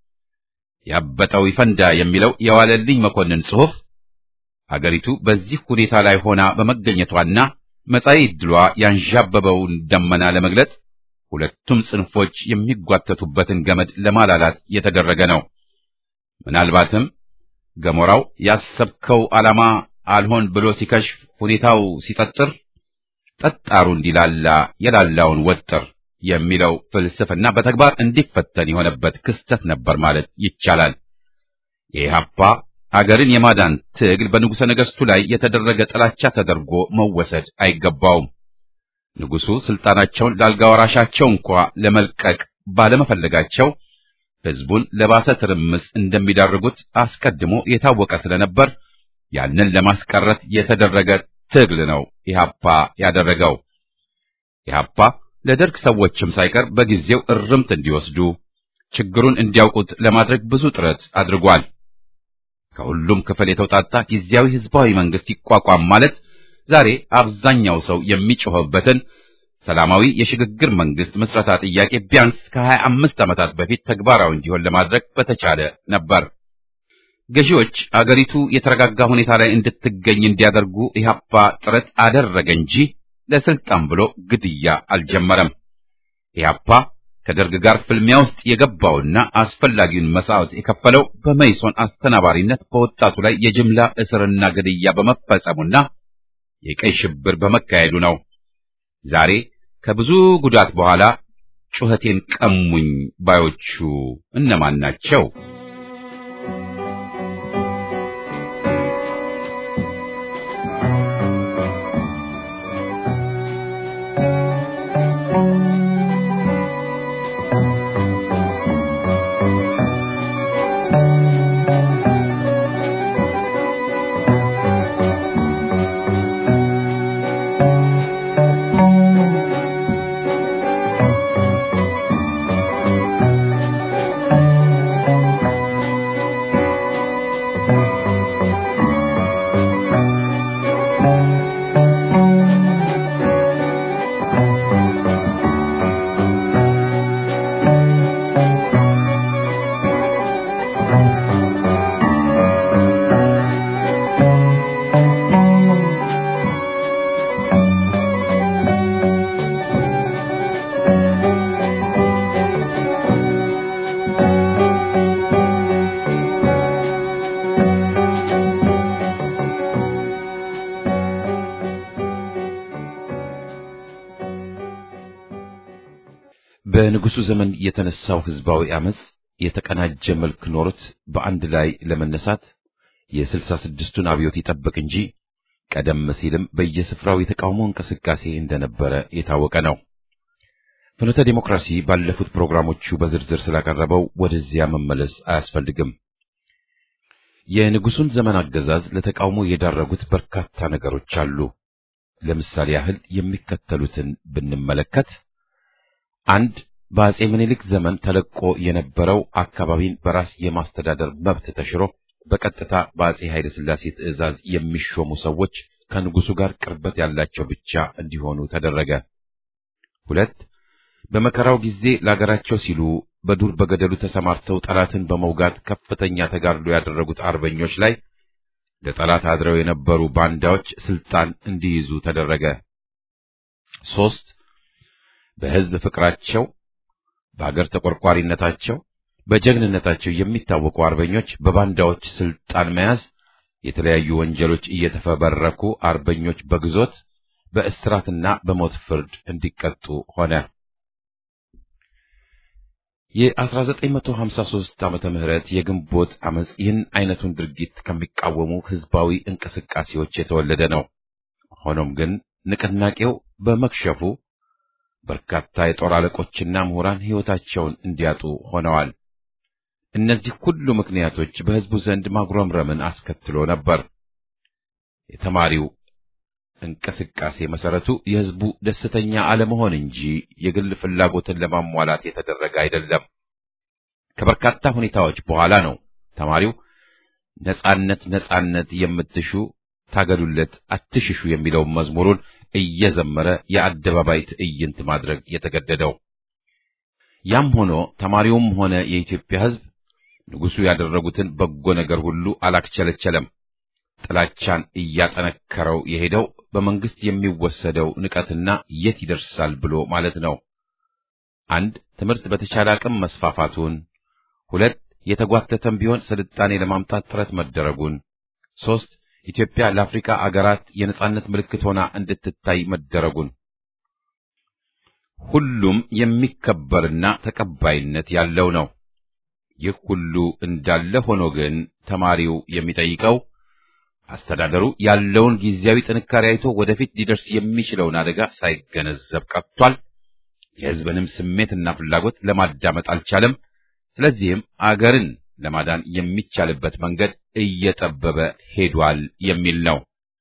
ያበጠው ይፈንዳ የሚለው የዋለልኝ መኮንን ጽሑፍ አገሪቱ በዚህ ሁኔታ ላይ ሆና በመገኘቷና መጻኢ ዕድሏ ያንዣበበውን ደመና ለመግለጥ ሁለቱም ጽንፎች የሚጓተቱበትን ገመድ ለማላላት የተደረገ ነው። ምናልባትም ገሞራው ያሰብከው ዓላማ አልሆን ብሎ ሲከሽፍ ሁኔታው ሲጠጥር ጠጣሩ እንዲላላ የላላውን ወጥር የሚለው ፍልስፍና በተግባር እንዲፈተን የሆነበት ክስተት ነበር ማለት ይቻላል። የኢህአፓ አገርን የማዳን ትግል በንጉሠ ነገሥቱ ላይ የተደረገ ጥላቻ ተደርጎ መወሰድ አይገባውም። ንጉሡ ስልጣናቸውን ለአልጋ ወራሻቸው እንኳ ለመልቀቅ ባለመፈለጋቸው ሕዝቡን ለባሰ ትርምስ እንደሚዳርጉት አስቀድሞ የታወቀ ስለነበር ያንን ለማስቀረት የተደረገ ትግል ነው ኢህአፓ ያደረገው። ኢህአፓ ለደርግ ሰዎችም ሳይቀር በጊዜው እርምት እንዲወስዱ ችግሩን እንዲያውቁት ለማድረግ ብዙ ጥረት አድርጓል። ከሁሉም ክፍል የተውጣጣ ጊዜያዊ ህዝባዊ መንግስት ይቋቋም ማለት ዛሬ አብዛኛው ሰው የሚጮህበትን ሰላማዊ የሽግግር መንግስት መስረታ ጥያቄ ቢያንስ ከሀያ አምስት ዓመታት በፊት ተግባራዊ እንዲሆን ለማድረግ በተቻለ ነበር። ገዢዎች አገሪቱ የተረጋጋ ሁኔታ ላይ እንድትገኝ እንዲያደርጉ ኢህአፓ ጥረት አደረገ እንጂ ለስልጣን ብሎ ግድያ አልጀመረም። ኢህአፓ ከደርግ ጋር ፍልሚያ ውስጥ የገባውና አስፈላጊውን መስዋዕት የከፈለው በመይሶን አስተናባሪነት በወጣቱ ላይ የጅምላ እስርና ግድያ በመፈጸሙና የቀይ ሽብር በመካሄዱ ነው። ዛሬ ከብዙ ጉዳት በኋላ ጩኸቴን ቀሙኝ ባዮቹ እነማን ናቸው? በንጉሱ ዘመን የተነሳው ህዝባዊ አመጽ የተቀናጀ መልክ ኖሮት በአንድ ላይ ለመነሳት የስልሳ ስድስቱን አብዮት ይጠብቅ እንጂ ቀደም ሲልም በየስፍራው የተቃውሞ እንቅስቃሴ እንደነበረ የታወቀ ነው። ፍኖተ ዲሞክራሲ ባለፉት ፕሮግራሞቹ በዝርዝር ስላቀረበው ወደዚያ መመለስ አያስፈልግም። የንጉሱን ዘመን አገዛዝ ለተቃውሞ የዳረጉት በርካታ ነገሮች አሉ። ለምሳሌ ያህል የሚከተሉትን ብንመለከት አንድ በአጼ ምኒልክ ዘመን ተለቆ የነበረው አካባቢን በራስ የማስተዳደር መብት ተሽሮ በቀጥታ በአጼ ኃይለ ሥላሴ ትእዛዝ የሚሾሙ ሰዎች ከንጉሱ ጋር ቅርበት ያላቸው ብቻ እንዲሆኑ ተደረገ። ሁለት በመከራው ጊዜ ለአገራቸው ሲሉ በዱር በገደሉ ተሰማርተው ጠላትን በመውጋት ከፍተኛ ተጋድሎ ያደረጉት አርበኞች ላይ ለጠላት አድረው የነበሩ ባንዳዎች ስልጣን እንዲይዙ ተደረገ። ሶስት በሕዝብ ፍቅራቸው፣ በአገር ተቆርቋሪነታቸው፣ በጀግንነታቸው የሚታወቁ አርበኞች በባንዳዎች ስልጣን መያዝ የተለያዩ ወንጀሎች እየተፈበረኩ አርበኞች በግዞት በእስራትና በሞት ፍርድ እንዲቀጡ ሆነ። የ1953 ዓመተ ምህረት የግንቦት አመጽ ይህን አይነቱን ድርጊት ከሚቃወሙ ህዝባዊ እንቅስቃሴዎች የተወለደ ነው። ሆኖም ግን ንቅናቄው በመክሸፉ በርካታ የጦር አለቆችና ምሁራን ሕይወታቸውን እንዲያጡ ሆነዋል። እነዚህ ሁሉ ምክንያቶች በህዝቡ ዘንድ ማጉረምረምን አስከትሎ ነበር። የተማሪው እንቅስቃሴ መሰረቱ የህዝቡ ደስተኛ አለመሆን እንጂ የግል ፍላጎትን ለማሟላት የተደረገ አይደለም። ከበርካታ ሁኔታዎች በኋላ ነው ተማሪው ነጻነት ነጻነት የምትሹ ታገሉለት አትሽሹ የሚለውን መዝሙሩን እየዘመረ የአደባባይ ትዕይንት ማድረግ የተገደደው። ያም ሆኖ ተማሪውም ሆነ የኢትዮጵያ ህዝብ ንጉሱ ያደረጉትን በጎ ነገር ሁሉ አላክቸለቸለም። ጥላቻን እያጠነከረው የሄደው በመንግስት የሚወሰደው ንቀትና የት ይደርሳል ብሎ ማለት ነው። አንድ ትምህርት በተቻለ አቅም መስፋፋቱን፣ ሁለት የተጓተተም ቢሆን ስልጣኔ ለማምጣት ጥረት መደረጉን፣ ሶስት ኢትዮጵያ ለአፍሪካ አገራት የነጻነት ምልክት ሆና እንድትታይ መደረጉን ሁሉም የሚከበርና ተቀባይነት ያለው ነው። ይህ ሁሉ እንዳለ ሆኖ ግን ተማሪው የሚጠይቀው አስተዳደሩ ያለውን ጊዜያዊ ጥንካሬ አይቶ ወደፊት ሊደርስ የሚችለውን አደጋ ሳይገነዘብ ቀርቷል። የሕዝብንም ስሜትና ፍላጎት ለማዳመጥ አልቻለም። ስለዚህም አገርን ለማዳን የሚቻልበት መንገድ እየጠበበ ሄዷል የሚል ነው።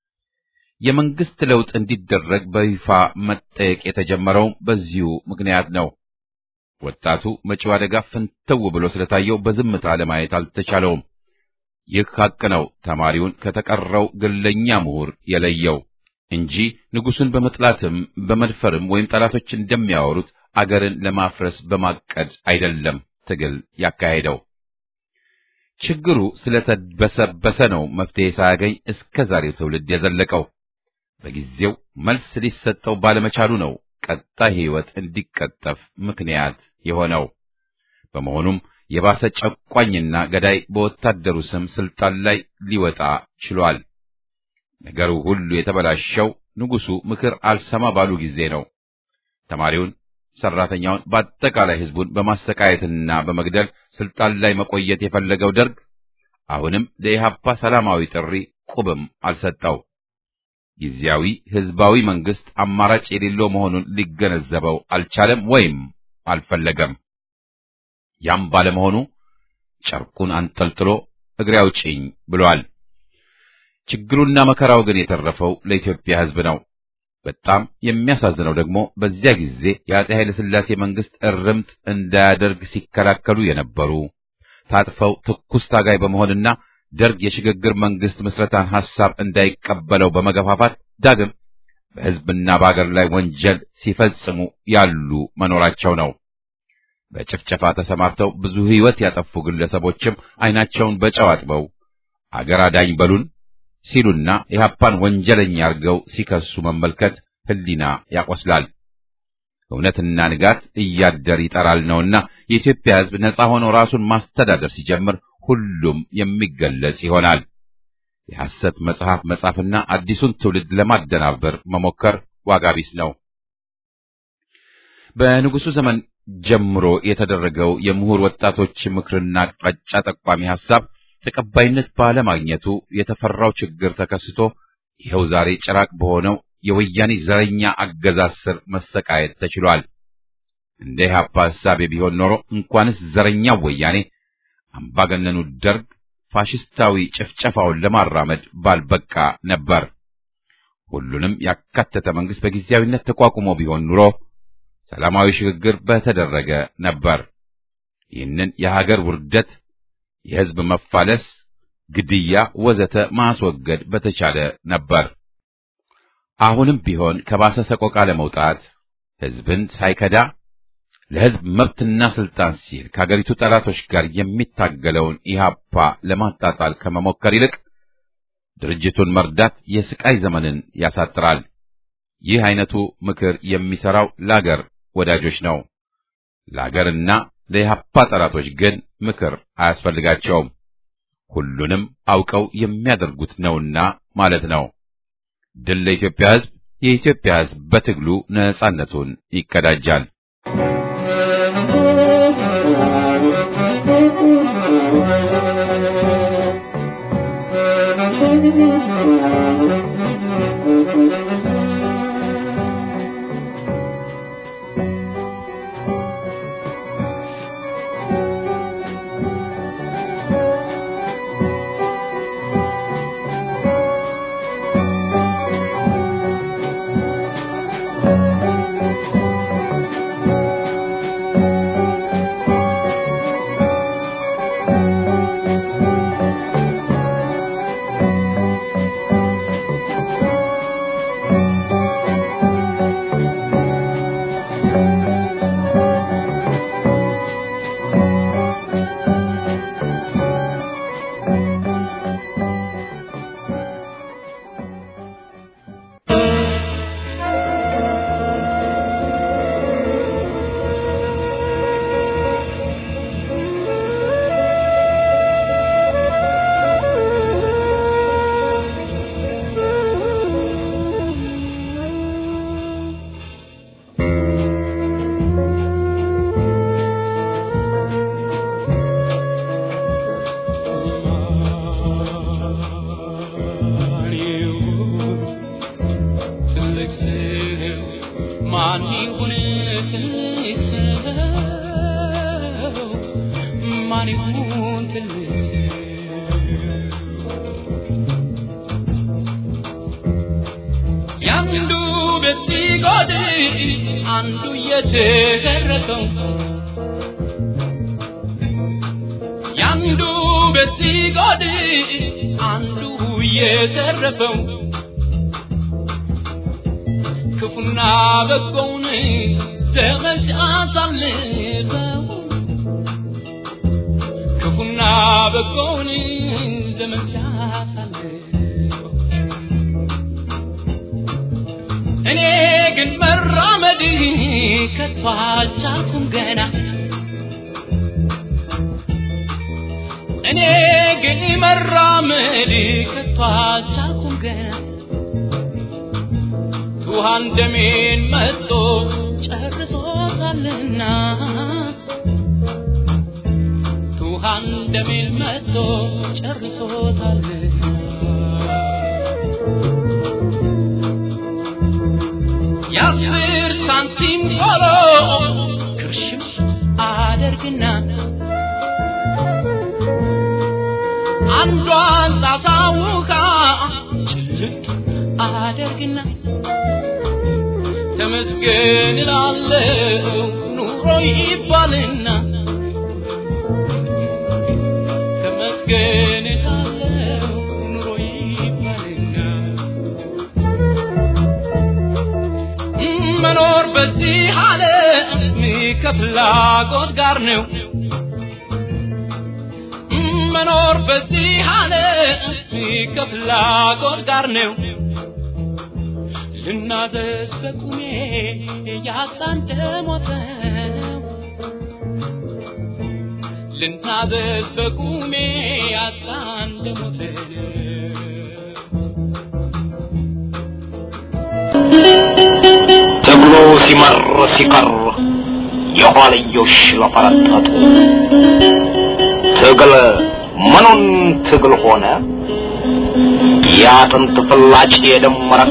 የመንግስት ለውጥ እንዲደረግ በይፋ መጠየቅ የተጀመረው በዚሁ ምክንያት ነው። ወጣቱ መጪው አደጋ ፍንትው ብሎ ስለታየው በዝምታ ለማየት አልተቻለውም። ይህ ሐቅ ነው ተማሪውን ከተቀረው ግለኛ ምሁር የለየው እንጂ ንጉሱን በመጥላትም በመድፈርም ወይም ጠላቶች እንደሚያወሩት አገርን ለማፍረስ በማቀድ አይደለም ትግል ያካሄደው። ችግሩ ስለተበሰበሰ ነው መፍትሄ ሳያገኝ እስከ ዛሬው ትውልድ የዘለቀው። በጊዜው መልስ ሊሰጠው ባለመቻሉ ነው ቀጣይ ሕይወት እንዲቀጠፍ ምክንያት የሆነው። በመሆኑም የባሰ ጨቋኝና ገዳይ በወታደሩ ስም ስልጣን ላይ ሊወጣ ችሏል። ነገሩ ሁሉ የተበላሸው ንጉሱ ምክር አልሰማ ባሉ ጊዜ ነው። ተማሪውን፣ ሰራተኛውን፣ በአጠቃላይ ህዝቡን በማሰቃየትና በመግደል ስልጣን ላይ መቆየት የፈለገው ደርግ አሁንም ለኢህአፓ ሰላማዊ ጥሪ ቁብም አልሰጠው። ጊዜያዊ ህዝባዊ መንግስት አማራጭ የሌለው መሆኑን ሊገነዘበው አልቻለም ወይም አልፈለገም። ያም ባለመሆኑ ጨርቁን አንጠልጥሎ እግሬ አውጪኝ ብሏል። ችግሩና መከራው ግን የተረፈው ለኢትዮጵያ ህዝብ ነው። በጣም የሚያሳዝነው ደግሞ በዚያ ጊዜ የአፄ ኃይለ ሥላሴ መንግስት እርምት እንዳያደርግ ሲከላከሉ የነበሩ ታጥፈው ትኩስ ታጋይ በመሆንና ደርግ የሽግግር መንግስት ምስረታን ሐሳብ እንዳይቀበለው በመገፋፋት ዳግም በህዝብና በአገር ላይ ወንጀል ሲፈጽሙ ያሉ መኖራቸው ነው። በጭፍጨፋ ተሰማርተው ብዙ ህይወት ያጠፉ ግለሰቦችም አይናቸውን በጨው አጥበው አገር አዳኝ በሉን ሲሉና ኢህአፓን ወንጀለኛ አድርገው ሲከሱ መመልከት ህሊና ያቆስላል። እውነትና ንጋት እያደር ይጠራል ነውና የኢትዮጵያ ህዝብ ነጻ ሆኖ ራሱን ማስተዳደር ሲጀምር ሁሉም የሚገለጽ ይሆናል። የሐሰት መጽሐፍ መጻፍና አዲሱን ትውልድ ለማደናበር መሞከር ዋጋ ቢስ ነው። በንጉሱ ዘመን ጀምሮ የተደረገው የምሁር ወጣቶች ምክርና አቅጣጫ ጠቋሚ ሐሳብ ተቀባይነት ባለማግኘቱ የተፈራው ችግር ተከስቶ ይኸው ዛሬ ጭራቅ በሆነው የወያኔ ዘረኛ አገዛዝ ስር መሰቃየት ተችሏል። እንደ ኢህአፓ ሐሳቤ ቢሆን ኖሮ እንኳንስ ዘረኛው ወያኔ አምባገነኑ ደርግ ፋሽስታዊ ጭፍጨፋውን ለማራመድ ባልበቃ ነበር። ሁሉንም ያካተተ መንግስት በጊዜያዊነት ተቋቁሞ ቢሆን ኑሮ ሰላማዊ ሽግግር በተደረገ ነበር። ይህንን የሀገር ውርደት፣ የህዝብ መፋለስ፣ ግድያ ወዘተ ማስወገድ በተቻለ ነበር። አሁንም ቢሆን ከባሰ ሰቆቃ ለመውጣት ህዝብን ሳይከዳ ለህዝብ መብትና ስልጣን ሲል ከሀገሪቱ ጠላቶች ጋር የሚታገለውን ኢህአፓ ለማጣጣል ከመሞከር ይልቅ ድርጅቱን መርዳት የስቃይ ዘመንን ያሳጥራል። ይህ አይነቱ ምክር የሚሰራው ለአገር ወዳጆች ነው። ለአገርና ለኢህአፓ ጠላቶች ግን ምክር አያስፈልጋቸውም። ሁሉንም አውቀው የሚያደርጉት ነውና ማለት ነው። ድል ለኢትዮጵያ ህዝብ! የኢትዮጵያ ህዝብ በትግሉ ነጻነቱን ይቀዳጃል። ያንዱ ቤት ሲጎድል አንዱ የተረፈው ያንዱ ቤት ሲጎድል አንዱ የተረፈው ክፉና በጎውን ዘመን ሲያሳልፈው ክፉና በጎውን ዘመን ሲያሳልፈው እኔ ግን መራመድ ከቶ አልቻልኩም ገና እኔ ግን መራመድ ከቶ አልቻልኩም ገና ውሃን ደሜን መጦ ጨርሶታልና ውሃን ደሜን መጦ ጨርሶታልና የአስር ሳንቲም ቆሎ ክርሽም አደርግና አንዷን ጣሳ ውሃ ጭልጥ አደርግና ተመስገን እላለሁ ኑሮ ይባልና ተመስገን እላለሁ ኑሮ ይባልና መኖር በዚህ ዓለም ከፍላጎት ጋር ነው። መኖር በዚህ ዓለም ከፍላጎት ጋር ነው። ልናዘዝ በቁሜ ያጣን ደሞት ነው። ልናዘዝ በቁሜ ያጣን ደሞት ነው። ትግሉ ሲመር ሲቀር የኋልዮሽ ለፈረጠጡ ትግል ምኑን ትግል ሆነ የአጥንት ፍላጭ የደም መረቅ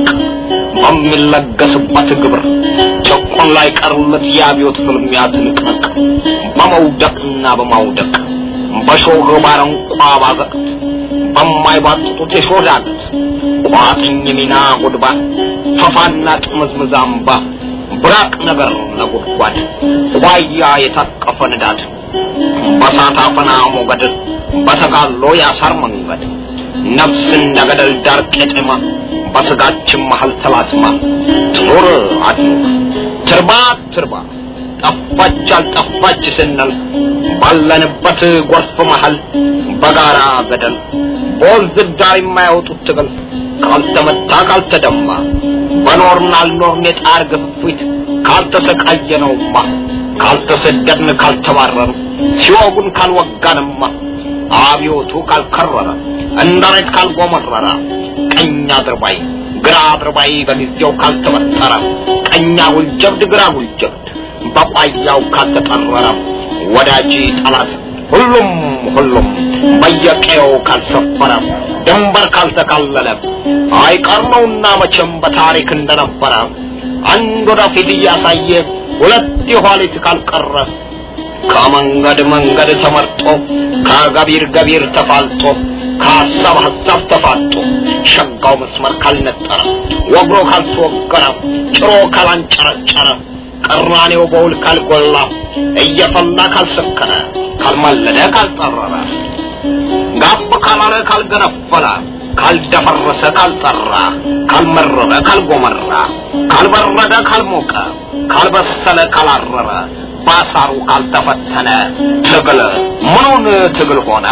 በሚለገስበት ግብር ጭቁን ላይ ቀርለት የአብዮት ፍልሚያ ትንቅንቅ በመውደቅና በማውደቅ በሾህ ባረንቋ ባዘቅት በማይባጥጡት የሾህ ዳገት ቋጥኝ ሚና ጉድባ ፈፋና ጥምዝምዝ አምባ ብራቅ ነገር ነጎድጓድ ዋያ የታቀፈ ንዳድ በሳት አፈና ሞገድ በተጋሎ ያሳር መንገድ ነፍስ እንደ ገደል ዳር ቄጤማ በስጋችን መሀል ተላትማ ትኖር አድኖር ትርባ ትርባ ጠፋች አልጠፋች ስንል ባለንበት ጎርፍ መሀል በጋራ ገደል በወንዝ ዳር የማያወጡት ትግል ካልተመታ ካልተደማ በኖርን አልኖርን የጣር ግፊት ካልተሰቃየነውማ ካልተሰደድን ካልተባረሩ ሲወጉን ካልወጋንማ አብዮቱ ካልከረረ እንደ ሬት ካልጎመረረ ቀኝ አድርባይ ግራ አድርባይ በጊዜው ካልተበጠረ ቀኝ አጉል ጀብድ ግራ አጉል ጀብድ በቋያው ካልተጠረረ ወዳጅ ጠላት ሁሉም ሁሉም በየቀየው ካልሰፈረ ድንበር ካልተካለለ አይቀር ነውና መቼም በታሪክ እንደነበረ አንድ ወደፊት እያሳየ ሁለት የኋሊት ካልቀረ ከመንገድ መንገድ ተመርጦ ከገቢር ገቢር ተፋልጦ ከሀሳብ ሀሳብ ተፋጦ ሸጋው መስመር ካልነጠረ ወግሮ ካልተወገረ ጭሮ ካላንጨረጨረ ቅራኔው በውል ካልጎላ እየፈላ ካልሰከረ ካልማለደ ካልጠረረ ጋብ ካላለ ካልገነፈለ ካልደፈረሰ ካልጠራ ካልመረረ ካልጎመራ ካልበረደ ካልሞቀ ካልበሰለ ካላረረ ባሳሩ ካልተፈተነ ትግል ምኑን ትግል ሆነ?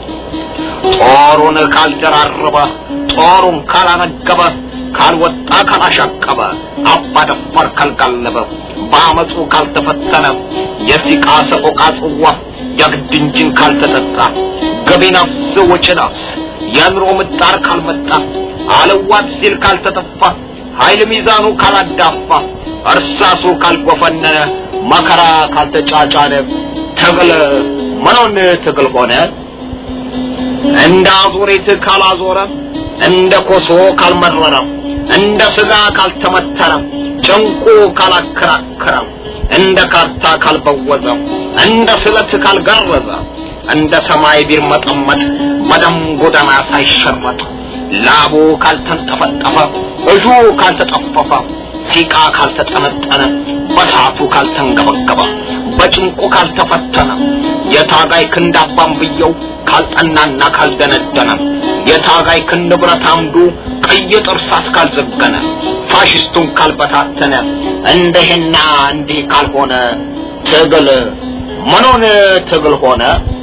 ጦሩን ካልደራረበ ጦሩን ካላነገበ ካልወጣ ካላሻቀበ አባ ደፋር ካልጋለበ በአመፁ ካልተፈተነ የሲቃ ሰቆቃ ጽዋ የግድ እንጂን ካልተጠጣ ገቢ ነፍስ ወጪ ነፍስ የኑሮ ምጣር ካልመጣ አለዋት ሲል ካልተጠፋ ኃይል ሚዛኑ ካላዳፋ እርሳሱ ካልጎፈነነ መከራ ካልተጫጫነ ትግል ምኑን ትግል ሆነ? እንደ አዙሪት ካላዞረ እንደ ኮሶ ካልመረረ እንደ ስጋ ካልተመተረ ጭንቁ ካላከራከረ እንደ ካርታ ካልበወዘ እንደ ስለት ካልገረዘ እንደ ሰማይ ቢርመጠመጥ በደም ጎዳና ሳይሸረጥ ላቡ ካልተንጠፈጠፈ እጁ ካልተጠፈፈ ሲቃ ካልተጠነጠነ በሳቱ ካልተንገበገበ በጭንቁ ካልተፈተነ የታጋይ ክንድ አባንብየው ካልጠናና ካልደነደነ የታጋይ ክንድ ብረት አምዱ ቀይ ጥርሳስ ካልዘገነ ፋሽስቱን ካልበታተነ እንደህና እንዲህ ካልሆነ ትግል ምኑን ትግል ሆነ?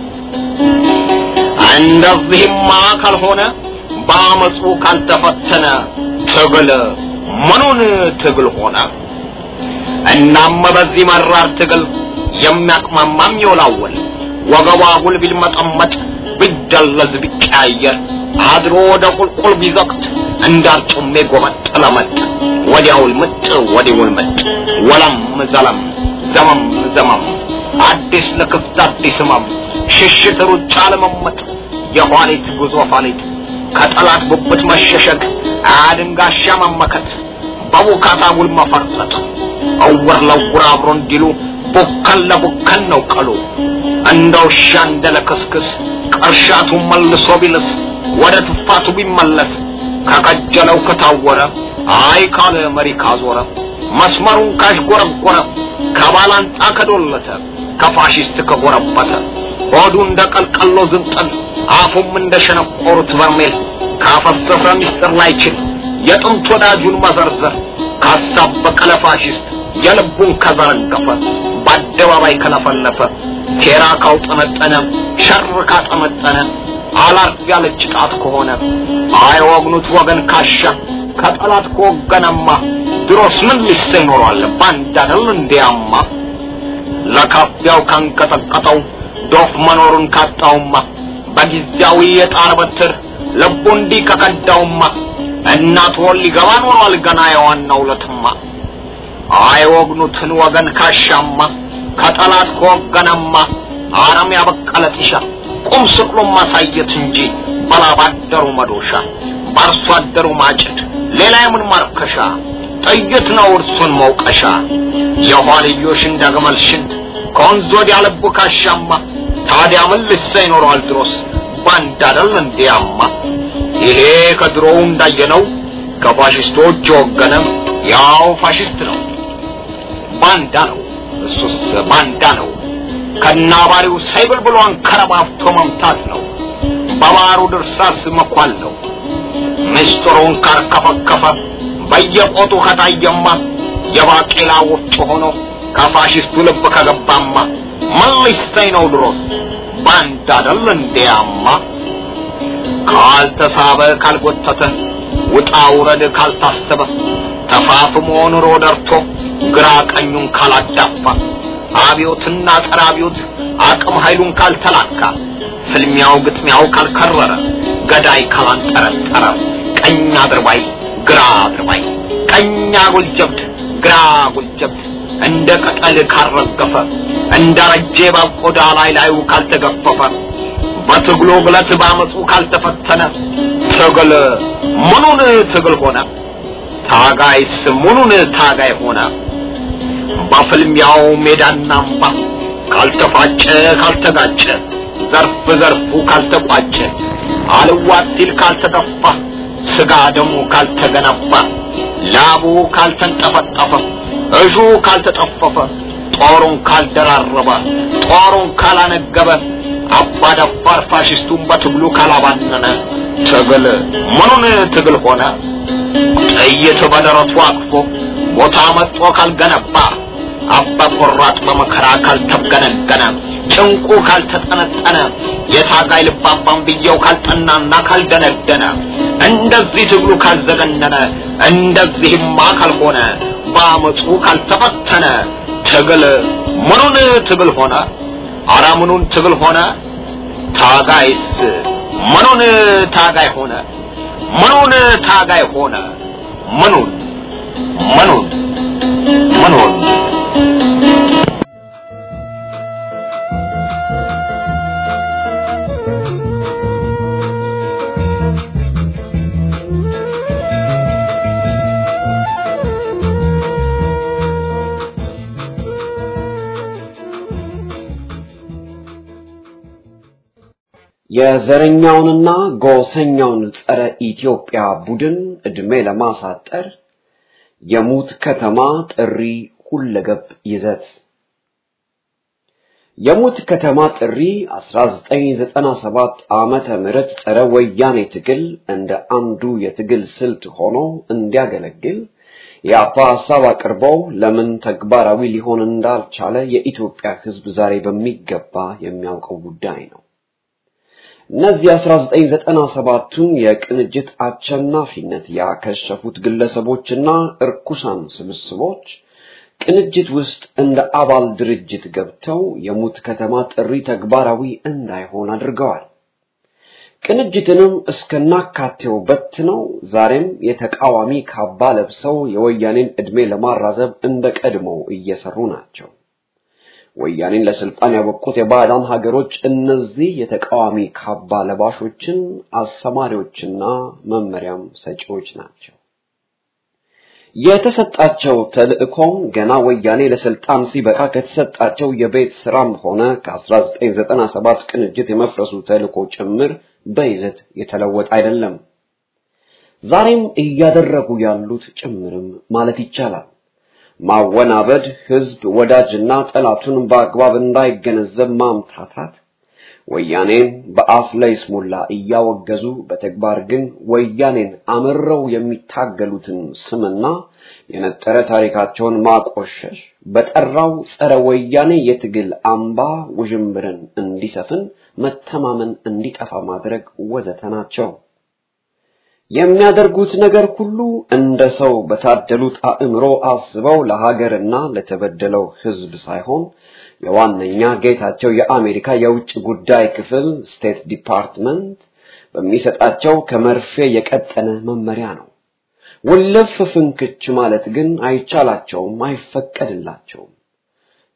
እንደዚህማ ካልሆነ በአመፁ ካልተፈተነ ትግል ምኑን ትግል ሆነ? እናም በዚህ መራር ትግል የሚያቅማማም ይወላወል ወገቧ ጉል ቢልመጠመጥ ቢደለዝ ቢቀያየር አድሮ ወደ ቁልቁል ቢዘቅት እንዳርጩሜ ጎበጥ ለመጥ ወዲያውል ምጥ ወዲውል ምጥ ወለም ዘለም ዘመም ዘመም አዲስ ለክፍት አዲስ ህመም ሽሽት ሩጫ ለመመጥ የኋሊት ጉዞ ኋሊት ከጠላት ብብት መሸሸግ አድንጋሻ መመከት በቡካታ ውል መፈርጠጥ እውር ለውር አብሮ እንዲሉ ቡከን ለቡከን ነው ቀሉ እንደ ውሻ እንደ ለክስክስ ቅርሻቱ መልሶ ቢልስ ወደ ትፋቱ ቢመለስ ከቀጀለው ከታወረ አይ ካለ መሪ ካዞረ መስመሩን ካሽጎረጎረ ከባላንጣ ከዶለተ ከፋሽስት ከጎረበተ ሆዱ እንደ ቀልቀሎ ዝንጠል አፉም እንደ ሸነቆሩት በርሜል ካፈሰሰ ሚስጥር ላይችል የጥንት ወዳጁን መዘርዘር ካሳበቀ ለፋሽስት የልቡን ከዘረገፈ በአደባባይ ከለፈለፈ ሴራ ካውጠነጠነ ሸር ካጠመጠነ አላርፍ ያለች ጣት ከሆነ አይወግኑት ወገን ካሻ ከጠላት ከወገነማ ድሮስ ምን ሊሰኝ ኖሯል ባንድ አይደል እንዲያማ ለካፊያው ካንቀጠቀጠው ዶፍ መኖሩን ካጣውማ በጊዜያዊ የጣር በትር ልቡ እንዲህ ከከዳውማ እናት ወል ሊገባ ኖሯል ገና የዋናው ለትማ አይወግኑትን ወገን ካሻማ ከጠላት ከወገነማ አረም ያበቀለ ጢሻ ቁም ስቅሉን ማሳየት እንጂ በላባደሩ መዶሻ በአርሶ አደሩ ማጭድ ሌላ የምን ማርከሻ ጥይት ነው እርሱን መውቀሻ የኋልዮሽ እንደ ግመል ሽንት ከወንዝ ወዲያ ልቡ ካሻማ ታዲያ ምን ልሳ ይኖረዋል ድሮስ ባንድ አይደል እንዲያማ ይሄ ከድሮው እንዳየነው ከፋሽስቶች የወገነ ያው ፋሽስት ነው ባንዳ ነው እሱስ ባንዳ ነው ከናባሪው ሳይብል ብሎ አንከረባብቶ መምታት ነው በባሩ ድርሳስ መኳል ነው ምስጢሩን ካርከፈከፈ በየቆጡ ከታየማ የባቄላ ወፍጮ ሆኖ ከፋሽስቱ ልብ ከገባማ ምን ሊሰኝ ነው ድሮስ ባንዳ አይደል እንዲያማ ካልተሳበ ካልጎተተ ውጣ ውረድ ካልታሰበ ተፋፍሞ ኑሮ ደርቶ ግራ ቀኙን ካላዳፋ አብዮትና ጸረ አብዮት አቅም ኃይሉን ካልተላካ ፍልሚያው ግጥሚያው ካልከረረ ገዳይ ካላንጠረጠረ ቀኝ አድርባይ ግራ አድርባይ ቀኝ አጉል ጀብድ ግራ አጉል ጀብድ እንደ ቅጠል ካልረገፈ እንደ ረጄ እባብ ቆዳ ላይ ላዩ ካልተገፈፈ በትግሉ ግለት ባመፁ ካልተፈተነ ትግል ምኑን ትግል ሆነ? ታጋይስ ምኑን ታጋይ ሆነ? በፍልሚያው ሜዳና አምባ ካልተፋጨ ካልተጋጨ ዘርፍ ዘርፉ ካልተቋጨ አልዋጥ ሲል ካልተገፋ ስጋ ደሙ ካልተገነባ ላቡ ካልተንጠፈጠፈ እሹ ካልተጠፈፈ ጦሩን ካልደራረበ ጦሩን ካላነገበ አባ ደፋር ፋሽስቱን በትግሉ ካላባነነ ትግል ምኑን ትግል ሆነ? ጥይት በደረቱ አቅፎ ቦታ መጥቶ ካልገነባ አባ ቆራጥ በመከራ ካልተገነገነ ጭንቁ ካልተጠነጠነ የታጋይ ልባባን ብየው ካልጠናና ካልደነደነ እንደዚህ ትግሉ ካልዘገነነ እንደዚህማ ካልሆነ በአመፁ ካልተፈተነ ትግል ምኑን ትግል ሆነ? አረ ምኑን ትግል ሆነ? ታጋይስ ምኑን ታጋይ ሆነ? ምኑን ታጋይ ሆነ? ምኑን ምኑን ምኑን የዘረኛውንና ጎሰኛውን ጸረ ኢትዮጵያ ቡድን ዕድሜ ለማሳጠር የሙት ከተማ ጥሪ ሁለገብ ይዘት የሙት ከተማ ጥሪ 1997 ዓመተ ምህረት ጸረ ወያኔ ትግል እንደ አንዱ የትግል ስልት ሆኖ እንዲያገለግል የአፓ ሀሳብ አቅርበው ለምን ተግባራዊ ሊሆን እንዳልቻለ የኢትዮጵያ ሕዝብ ዛሬ በሚገባ የሚያውቀው ጉዳይ ነው። እነዚህ 1997ቱን የቅንጅት አሸናፊነት ያከሸፉት ግለሰቦችና እርኩሳን ስብስቦች ቅንጅት ውስጥ እንደ አባል ድርጅት ገብተው የሙት ከተማ ጥሪ ተግባራዊ እንዳይሆን አድርገዋል። ቅንጅትንም እስከናካቴው በትነው ዛሬም የተቃዋሚ ካባ ለብሰው የወያኔን ዕድሜ ለማራዘብ እንደ ቀድሞው እየሰሩ ናቸው። ወያኔን ለስልጣን ያበቁት የባዕዳን ሀገሮች እነዚህ የተቃዋሚ ካባ ለባሾችን አሰማሪዎችና መመሪያም ሰጪዎች ናቸው። የተሰጣቸው ተልእኮም ገና ወያኔ ለስልጣን ሲበቃ ከተሰጣቸው የቤት ስራም ሆነ ከ1997 ቅንጅት የመፍረሱ ተልእኮ ጭምር በይዘት የተለወጠ አይደለም። ዛሬም እያደረጉ ያሉት ጭምርም ማለት ይቻላል። ማወናበድ፣ ህዝብ ወዳጅና ጠላቱን በአግባብ እንዳይገነዘብ ማምታታት፣ ወያኔን በአፍ ላይ ስሙላ እያወገዙ በተግባር ግን ወያኔን አምረው የሚታገሉትን ስምና የነጠረ ታሪካቸውን ማቆሸሽ፣ በጠራው ጸረ ወያኔ የትግል አምባ ውዥንብርን እንዲሰፍን፣ መተማመን እንዲጠፋ ማድረግ ወዘተ ናቸው። የሚያደርጉት ነገር ሁሉ እንደ ሰው በታደሉት አእምሮ አስበው ለሀገርና ለተበደለው ህዝብ ሳይሆን የዋነኛ ጌታቸው የአሜሪካ የውጭ ጉዳይ ክፍል ስቴት ዲፓርትመንት በሚሰጣቸው ከመርፌ የቀጠነ መመሪያ ነው። ውልፍ ፍንክች ማለት ግን አይቻላቸውም፣ አይፈቀድላቸውም።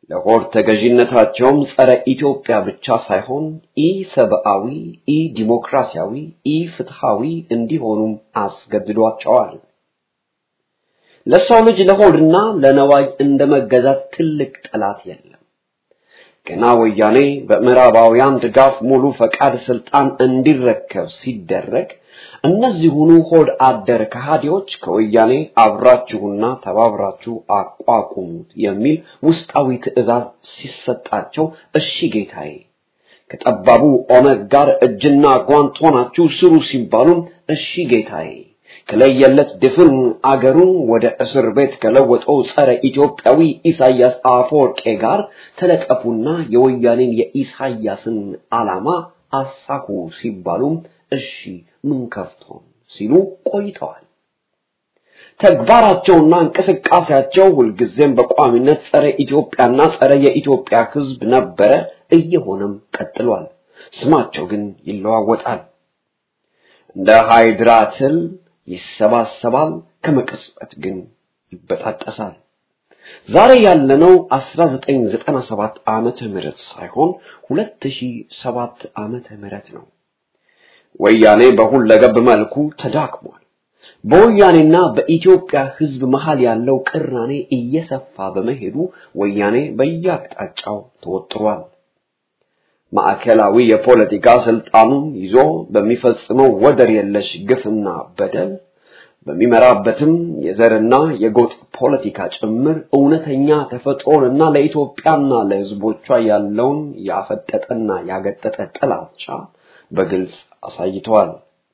ለሆድ ተገዥነታቸውም ጸረ ኢትዮጵያ ብቻ ሳይሆን ኢ ሰብአዊ፣ ኢ ዲሞክራሲያዊ፣ ኢ ፍትሃዊ እንዲሆኑም አስገድዷቸዋል። ለሰው ልጅ ለሆድና ለነዋይ እንደ መገዛት ትልቅ ጠላት የለም። ገና ወያኔ በምዕራባውያን ድጋፍ ሙሉ ፈቃድ ስልጣን እንዲረከብ ሲደረግ እነዚሁኑ ሆድ አደር ከሃዲዎች ከወያኔ አብራችሁና ተባብራችሁ አቋቁሙት የሚል ውስጣዊ ትዕዛዝ ሲሰጣቸው እሺ ጌታዬ፣ ከጠባቡ ኦነግ ጋር እጅና ጓንት ሆናችሁ ስሩ ሲባሉም እሺ ጌታዬ፣ ከለየለት ድፍን አገሩን ወደ እስር ቤት ከለወጠው ጸረ ኢትዮጵያዊ ኢሳያስ አፈወርቄ ጋር ተለጠፉና የወያኔን የኢሳያስን ዓላማ አሳኩ ሲባሉም እሺ ምን ከፍቶን ሲሉ ቆይተዋል። ተግባራቸውና እንቅስቃሴያቸው ሁልጊዜም በቋሚነት ጸረ ኢትዮጵያና ጸረ የኢትዮጵያ ሕዝብ ነበረ፣ እየሆነም ቀጥሏል። ስማቸው ግን ይለዋወጣል። እንደ ሃይድራ ትል ይሰባሰባል፣ ከመቅጽበት ግን ይበጣጠሳል። ዛሬ ያለነው 1997 ዓመተ ምህረት ሳይሆን 2007 ዓመተ ምህረት ነው። ወያኔ በሁለገብ መልኩ ተዳክሟል። በወያኔና በኢትዮጵያ ሕዝብ መሃል ያለው ቅራኔ እየሰፋ በመሄዱ ወያኔ በየአቅጣጫው ተወጥሯል። ማዕከላዊ የፖለቲካ ስልጣኑን ይዞ በሚፈጽመው ወደር የለሽ ግፍና በደል በሚመራበትም የዘርና የጎጥ ፖለቲካ ጭምር እውነተኛ ተፈጥሮንና ለኢትዮጵያና ለሕዝቦቿ ያለውን ያፈጠጠና ያገጠጠ ጥላቻ በግልጽ አሳይተዋል።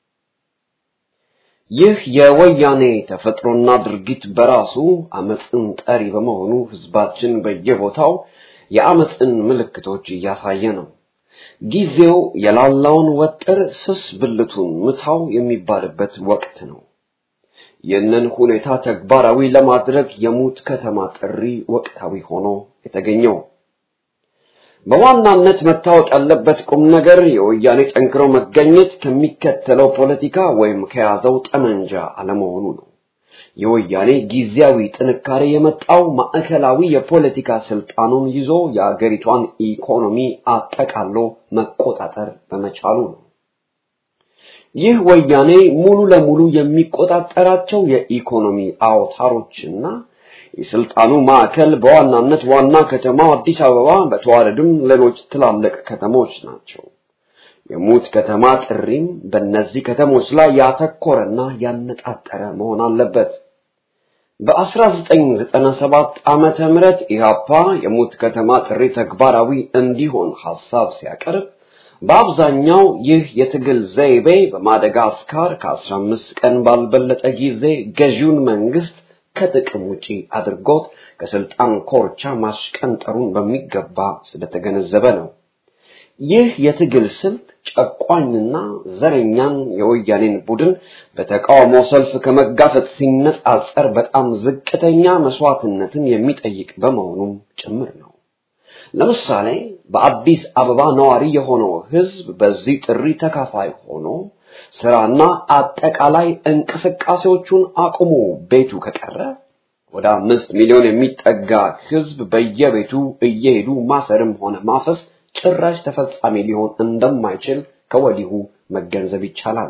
ይህ የወያኔ ተፈጥሮና ድርጊት በራሱ አመፅን ጠሪ በመሆኑ ህዝባችን በየቦታው የአመፅን ምልክቶች እያሳየ ነው። ጊዜው የላላውን ወጥር ስስ ብልቱን ምታው የሚባልበት ወቅት ነው። ይህንን ሁኔታ ተግባራዊ ለማድረግ የሙት ከተማ ጥሪ ወቅታዊ ሆኖ የተገኘው በዋናነት መታወቅ ያለበት ቁም ነገር የወያኔ ጠንክሮ መገኘት ከሚከተለው ፖለቲካ ወይም ከያዘው ጠመንጃ አለመሆኑ ነው። የወያኔ ጊዜያዊ ጥንካሬ የመጣው ማዕከላዊ የፖለቲካ ስልጣኑን ይዞ የአገሪቷን ኢኮኖሚ አጠቃሎ መቆጣጠር በመቻሉ ነው። ይህ ወያኔ ሙሉ ለሙሉ የሚቆጣጠራቸው የኢኮኖሚ አውታሮችና የስልጣኑ ማዕከል በዋናነት ዋና ከተማው አዲስ አበባ በተዋረድም ሌሎች ትላልቅ ከተሞች ናቸው። የሙት ከተማ ጥሪም በእነዚህ ከተሞች ላይ ያተኮረና ያነጣጠረ መሆን አለበት። በ1997 ዓመተ ምህረት ኢህአፓ የሙት ከተማ ጥሪ ተግባራዊ እንዲሆን ሐሳብ ሲያቀርብ በአብዛኛው ይህ የትግል ዘይቤ በማደጋስካር ከ15 ቀን ባልበለጠ ጊዜ ገዢውን መንግስት ከጥቅም ውጪ አድርጎት ከስልጣን ኮርቻ ማሽቀንጠሩን በሚገባ ስለተገነዘበ ነው። ይህ የትግል ስልት ጨቋኝና ዘረኛን የወያኔን ቡድን በተቃውሞ ሰልፍ ከመጋፈጥ ሲነጻጸር በጣም ዝቅተኛ መስዋዕትነትን የሚጠይቅ በመሆኑም ጭምር ነው። ለምሳሌ በአዲስ አበባ ነዋሪ የሆነው ህዝብ በዚህ ጥሪ ተካፋይ ሆኖ ስራና አጠቃላይ እንቅስቃሴዎቹን አቁሞ ቤቱ ከቀረ ወደ አምስት ሚሊዮን የሚጠጋ ህዝብ በየቤቱ እየሄዱ ማሰርም ሆነ ማፈስ ጭራሽ ተፈጻሚ ሊሆን እንደማይችል ከወዲሁ መገንዘብ ይቻላል።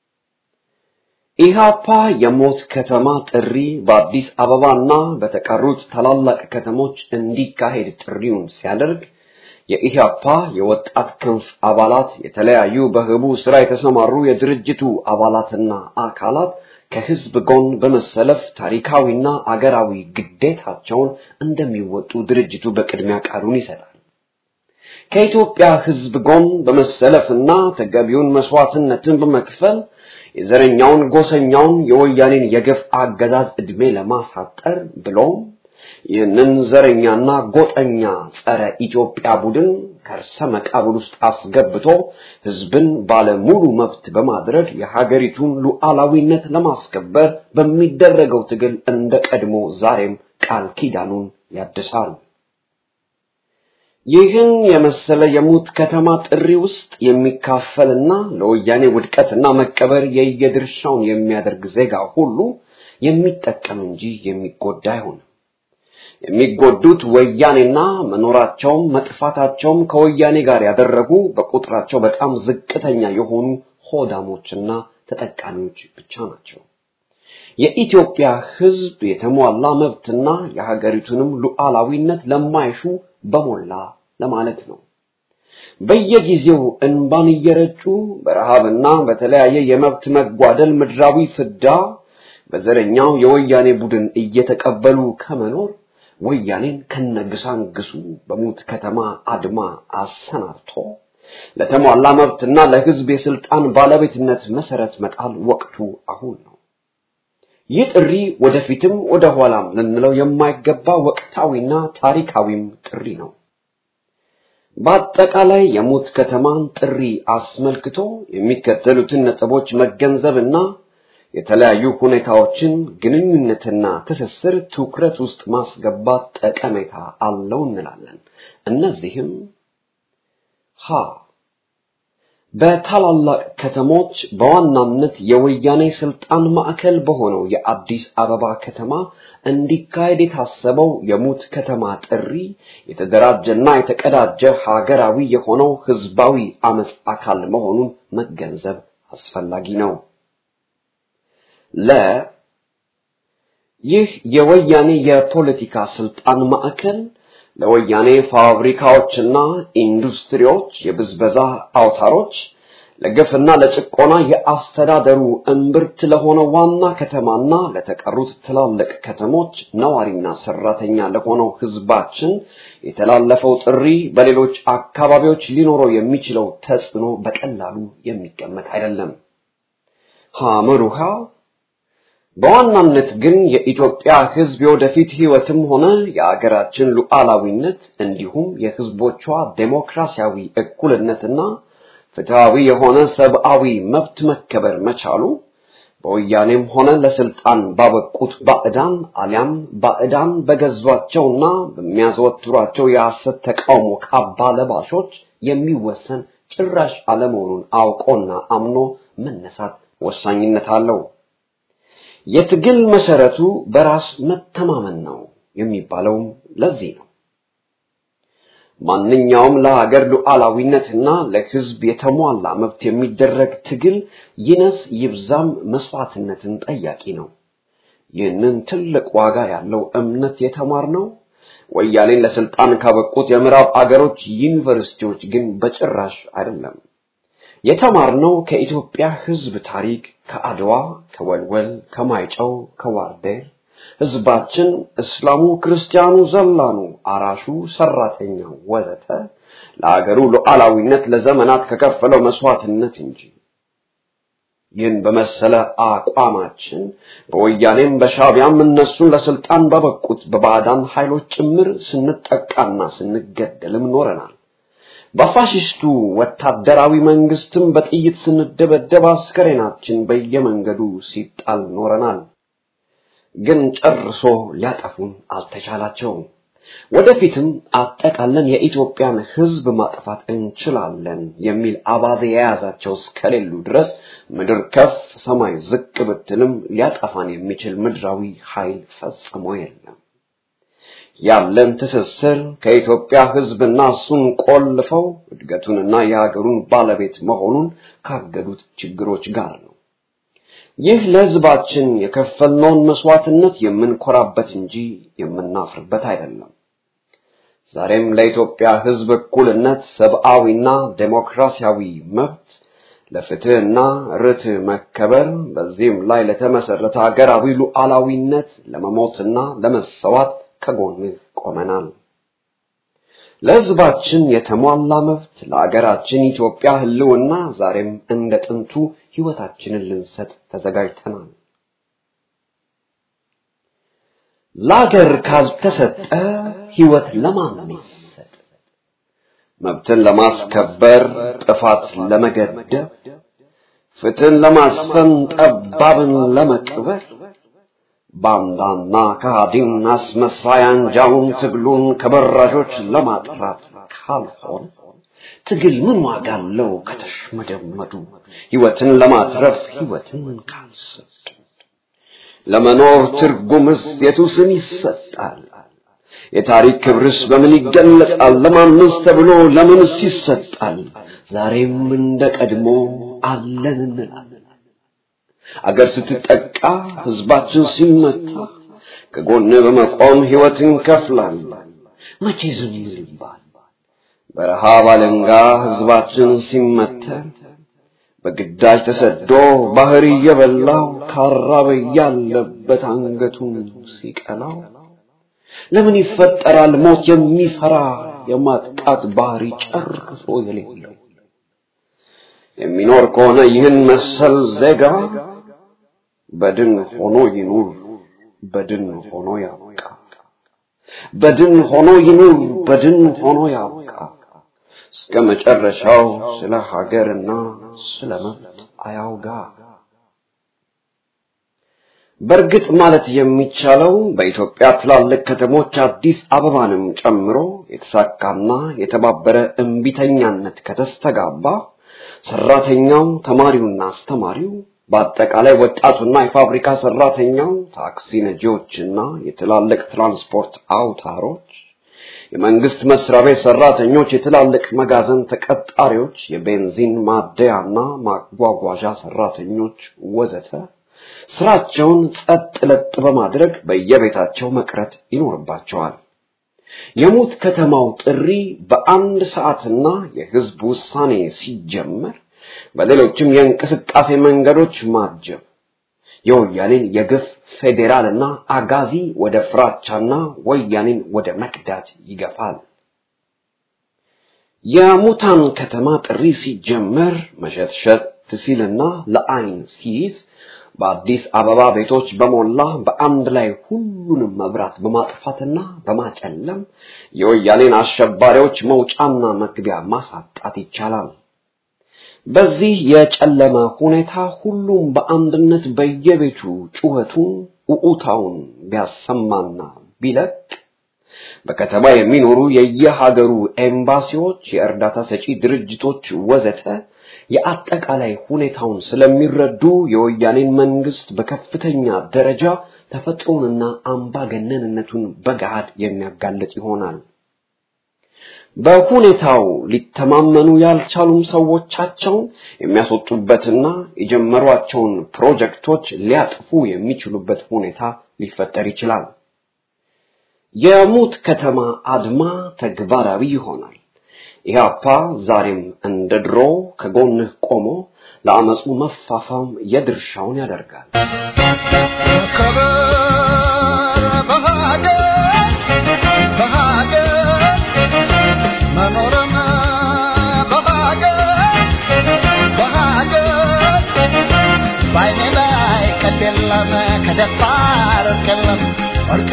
ኢሃፓ የሞት ከተማ ጥሪ በአዲስ አበባና በተቀሩት ታላላቅ ከተሞች እንዲካሄድ ጥሪውን ሲያደርግ የኢህአፓ የወጣት ክንፍ አባላት የተለያዩ በህቡ ስራ የተሰማሩ የድርጅቱ አባላትና አካላት ከህዝብ ጎን በመሰለፍ ታሪካዊና አገራዊ ግዴታቸውን እንደሚወጡ ድርጅቱ በቅድሚያ ቃሉን ይሰጣል። ከኢትዮጵያ ህዝብ ጎን በመሰለፍና ተገቢውን መስዋዕትነትን በመክፈል የዘረኛውን ጎሰኛውን የወያኔን የግፍ አገዛዝ ዕድሜ ለማሳጠር ብሎም ይህንን ዘረኛና ጎጠኛ ጸረ ኢትዮጵያ ቡድን ከርሰ መቃብር ውስጥ አስገብቶ ህዝብን ባለ ሙሉ መብት በማድረግ የሀገሪቱን ሉዓላዊነት ለማስከበር በሚደረገው ትግል እንደ ቀድሞ ዛሬም ቃል ኪዳኑን ያድሳል። ይህን የመሰለ የሙት ከተማ ጥሪ ውስጥ የሚካፈልና ለወያኔ ውድቀትና መቀበር የየድርሻውን የሚያደርግ ዜጋ ሁሉ የሚጠቀም እንጂ የሚጎዳ አይሆንም። የሚጎዱት ወያኔና መኖራቸውም መጥፋታቸውም ከወያኔ ጋር ያደረጉ በቁጥራቸው በጣም ዝቅተኛ የሆኑ ሆዳሞችና ተጠቃሚዎች ብቻ ናቸው። የኢትዮጵያ ሕዝብ የተሟላ መብትና የሀገሪቱንም ሉዓላዊነት ለማይሹ በሞላ ለማለት ነው። በየጊዜው እንባን እየረጩ በረሃብና በተለያየ የመብት መጓደል ምድራዊ ፍዳ በዘረኛው የወያኔ ቡድን እየተቀበሉ ከመኖር ወያኔን ከነግሳንግሱ በሙት ከተማ አድማ አሰናብቶ ለተሟላ መብትና ለሕዝብ የስልጣን ባለቤትነት መሰረት መጣል ወቅቱ አሁን ነው። ይህ ጥሪ ወደፊትም ወደ ኋላም ልንለው የማይገባ ወቅታዊና ታሪካዊም ጥሪ ነው። በአጠቃላይ የሙት ከተማን ጥሪ አስመልክቶ የሚከተሉትን ነጥቦች መገንዘብና የተለያዩ ሁኔታዎችን ግንኙነትና ትስስር ትኩረት ውስጥ ማስገባት ጠቀሜታ አለው እንላለን። እነዚህም ሀ በታላላቅ ከተሞች በዋናነት የወያኔ ስልጣን ማዕከል በሆነው የአዲስ አበባ ከተማ እንዲካሄድ የታሰበው የሙት ከተማ ጥሪ የተደራጀና የተቀዳጀ ሀገራዊ የሆነው ህዝባዊ አመፅ አካል መሆኑን መገንዘብ አስፈላጊ ነው። ለ ይህ የወያኔ የፖለቲካ ስልጣን ማዕከል ለወያኔ ፋብሪካዎችና ኢንዱስትሪዎች የብዝበዛ አውታሮች ለግፍና ለጭቆና የአስተዳደሩ እምብርት ለሆነ ዋና ከተማና ለተቀሩት ትላልቅ ከተሞች ነዋሪና ሰራተኛ ለሆነው ህዝባችን የተላለፈው ጥሪ በሌሎች አካባቢዎች ሊኖረው የሚችለው ተጽዕኖ በቀላሉ የሚገመት አይደለም። ሐመሩሃ በዋናነት ግን የኢትዮጵያ ህዝብ የወደፊት ህይወትም ሆነ የአገራችን ሉዓላዊነት እንዲሁም የህዝቦቿ ዴሞክራሲያዊ እኩልነትና ፍትሃዊ የሆነ ሰብአዊ መብት መከበር መቻሉ በወያኔም ሆነ ለስልጣን ባበቁት ባዕዳን አሊያም ባዕዳን በገዟቸውና በሚያዘወትሯቸው የሐሰት ተቃውሞ ካባ ለባሾች የሚወሰን ጭራሽ አለመሆኑን አውቆና አምኖ መነሳት ወሳኝነት አለው። የትግል መሰረቱ በራስ መተማመን ነው የሚባለውም ለዚህ ነው። ማንኛውም ለሀገር ሉዓላዊነትና ለህዝብ የተሟላ መብት የሚደረግ ትግል ይነስ ይብዛም መስዋዕትነትን ጠያቂ ነው። ይህንን ትልቅ ዋጋ ያለው እምነት የተማርነው ወያኔን ለስልጣን ካበቁት የምዕራብ አገሮች ዩኒቨርሲቲዎች ግን በጭራሽ አይደለም። የተማርነው ከኢትዮጵያ ህዝብ ታሪክ፣ ከአድዋ፣ ከወልወል፣ ከማይጨው፣ ከዋርዴር ህዝባችን እስላሙ፣ ክርስቲያኑ፣ ዘላኑ፣ አራሹ፣ ሰራተኛው ወዘተ ለአገሩ ሉዓላዊነት ለዘመናት ከከፈለው መስዋዕትነት እንጂ ይህን በመሰለ አቋማችን በወያኔም በሻቢያም እነሱን ለስልጣን በበቁት በባዕዳን ኃይሎች ጭምር ስንጠቃና ስንገደልም ኖረናል። በፋሽስቱ ወታደራዊ መንግስትም በጥይት ስንደበደብ አስከሬናችን በየመንገዱ ሲጣል ኖረናል። ግን ጨርሶ ሊያጠፉን አልተቻላቸውም። ወደፊትም አጠቃለን የኢትዮጵያን ህዝብ ማጥፋት እንችላለን የሚል አባዜ የያዛቸው እስከሌሉ ድረስ ምድር ከፍ ሰማይ ዝቅ ብትልም ሊያጠፋን የሚችል ምድራዊ ኃይል ፈጽሞ የለም። ያለን ትስስር ከኢትዮጵያ ህዝብና እሱን ቆልፈው እድገቱንና የሀገሩን ባለቤት መሆኑን ካገዱት ችግሮች ጋር ነው። ይህ ለህዝባችን የከፈልነውን መስዋዕትነት የምንኮራበት እንጂ የምናፍርበት አይደለም። ዛሬም ለኢትዮጵያ ህዝብ እኩልነት፣ ሰብአዊና ዴሞክራሲያዊ መብት፣ ለፍትህና ርትዕ መከበር፣ በዚህም ላይ ለተመሰረተ ሀገራዊ ሉዓላዊነት ለመሞትና ለመሰዋት ከጎንህ ቆመናል። ለህዝባችን የተሟላ መብት ለአገራችን ኢትዮጵያ ህልውና ዛሬም እንደ ጥንቱ ህይወታችንን ልንሰጥ ተዘጋጅተናል። ለአገር ካልተሰጠ ህይወት ለማን ይሰጥ? መብትን ለማስከበር ጥፋት ለመገደብ፣ ፍትህን ለማስፈን ጠባብን ለመቅበር ባንዳና ከሃዲን አስመሳይ አንጃውን ትግሉን ከበራዦች ለማጥራት ካልሆነ ትግል ምን ዋጋ አለው ከተሽመደመዱ ህይወትን ለማትረፍ ህይወትን ካልሰጡ ለመኖር ትርጉምስ የቱ ስም ይሰጣል የታሪክ ክብርስ በምን ይገለጣል? ለማንስ ተብሎ ለምንስ ይሰጣል? ዛሬም እንደ ቀድሞ አለን እንላለን። አገር ስትጠቃ ህዝባችን ሲመታ ከጎን በመቆም ህይወት እንከፍላለን። መቼ ዝም ይባል? በረሃብ አለንጋ ህዝባችን ሲመተር በግዳጅ ተሰዶ ባህር እየበላው ካራበ ያለበት አንገቱን ሲቀላው ለምን ይፈጠራል ሞት የሚፈራ የማጥቃት ባህሪ ጨርሶ የሌለው የሚኖር ከሆነ ይህን መሰል ዜጋ በድን ሆኖ ይኑር በድን ሆኖ ያብቃ በድን ሆኖ ይኑር በድን ሆኖ ያብቃ እስከ መጨረሻው ስለ ሀገርና ስለ መብት አያውጋ በእርግጥ ማለት የሚቻለው በኢትዮጵያ ትላልቅ ከተሞች አዲስ አበባንም ጨምሮ የተሳካና የተባበረ እምቢተኛነት ከተስተጋባ ሰራተኛው፣ ተማሪውና አስተማሪው በአጠቃላይ ወጣቱና የፋብሪካ ሰራተኛው፣ ታክሲ ነጂዎችና የትላልቅ ትራንስፖርት አውታሮች፣ የመንግስት መስሪያ ቤት ሰራተኞች፣ የትላልቅ መጋዘን ተቀጣሪዎች፣ የቤንዚን ማደያና ማጓጓዣ ሰራተኞች ወዘተ ስራቸውን ጸጥ ለጥ በማድረግ በየቤታቸው መቅረት ይኖርባቸዋል። የሙት ከተማው ጥሪ በአንድ ሰዓትና የህዝብ ውሳኔ ሲጀመር በሌሎችም የእንቅስቃሴ መንገዶች ማጀብ የወያኔን የግፍ ፌዴራልና አጋዚ ወደ ፍራቻና ወያኔን ወደ መክዳት ይገፋል። የሙታን ከተማ ጥሪ ሲጀመር መሸትሸት ሲልና ለአይን ሲይዝ በአዲስ አበባ ቤቶች በሞላ በአንድ ላይ ሁሉንም መብራት በማጥፋትና በማጨለም የወያኔን አሸባሪዎች መውጫና መግቢያ ማሳጣት ይቻላል። በዚህ የጨለመ ሁኔታ ሁሉም በአንድነት በየቤቱ ጩኸቱን ኡኡታውን ቢያሰማና ቢለቅ በከተማ የሚኖሩ የየሀገሩ ኤምባሲዎች፣ የእርዳታ ሰጪ ድርጅቶች ወዘተ የአጠቃላይ ሁኔታውን ስለሚረዱ የወያኔን መንግስት በከፍተኛ ደረጃ ተፈጥሮንና አምባገነንነቱን በገሃድ የሚያጋልጥ ይሆናል። በሁኔታው ሊተማመኑ ያልቻሉም ሰዎቻቸውን የሚያስወጡበትና የጀመሯቸውን ፕሮጀክቶች ሊያጥፉ የሚችሉበት ሁኔታ ሊፈጠር ይችላል። የሙት ከተማ አድማ ተግባራዊ ይሆናል። ኢህአፓ ዛሬም እንደ ድሮ ከጎንህ ቆሞ ለአመፁ መፋፋም የድርሻውን ያደርጋል። መኖርም በሀገር በሀገር በዓይኔ ላይ ቀድ የለም ከደፋር እርቅ የለም እርቅ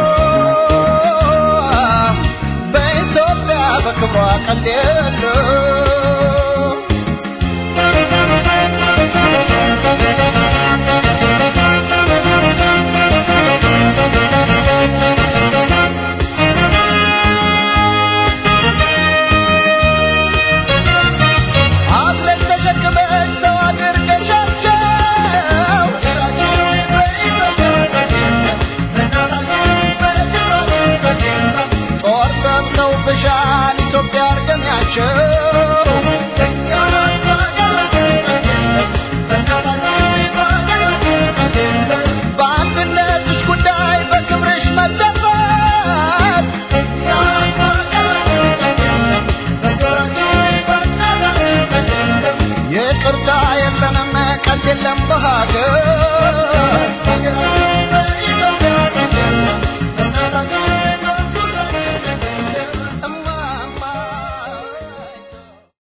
የለም በኢትዮጵያ በክብሯ ቀድ የለም አብረሽ ተሸክመሽ ሰው አድርገሻቸው ጦር ሰምተው ብሻል ኢትዮጵያ አርገሚያቸው በአንድነትሽ ጉዳይ በክብርሽ መደፈር ይቅርታ የለንም ቀልድ የለም በሀገር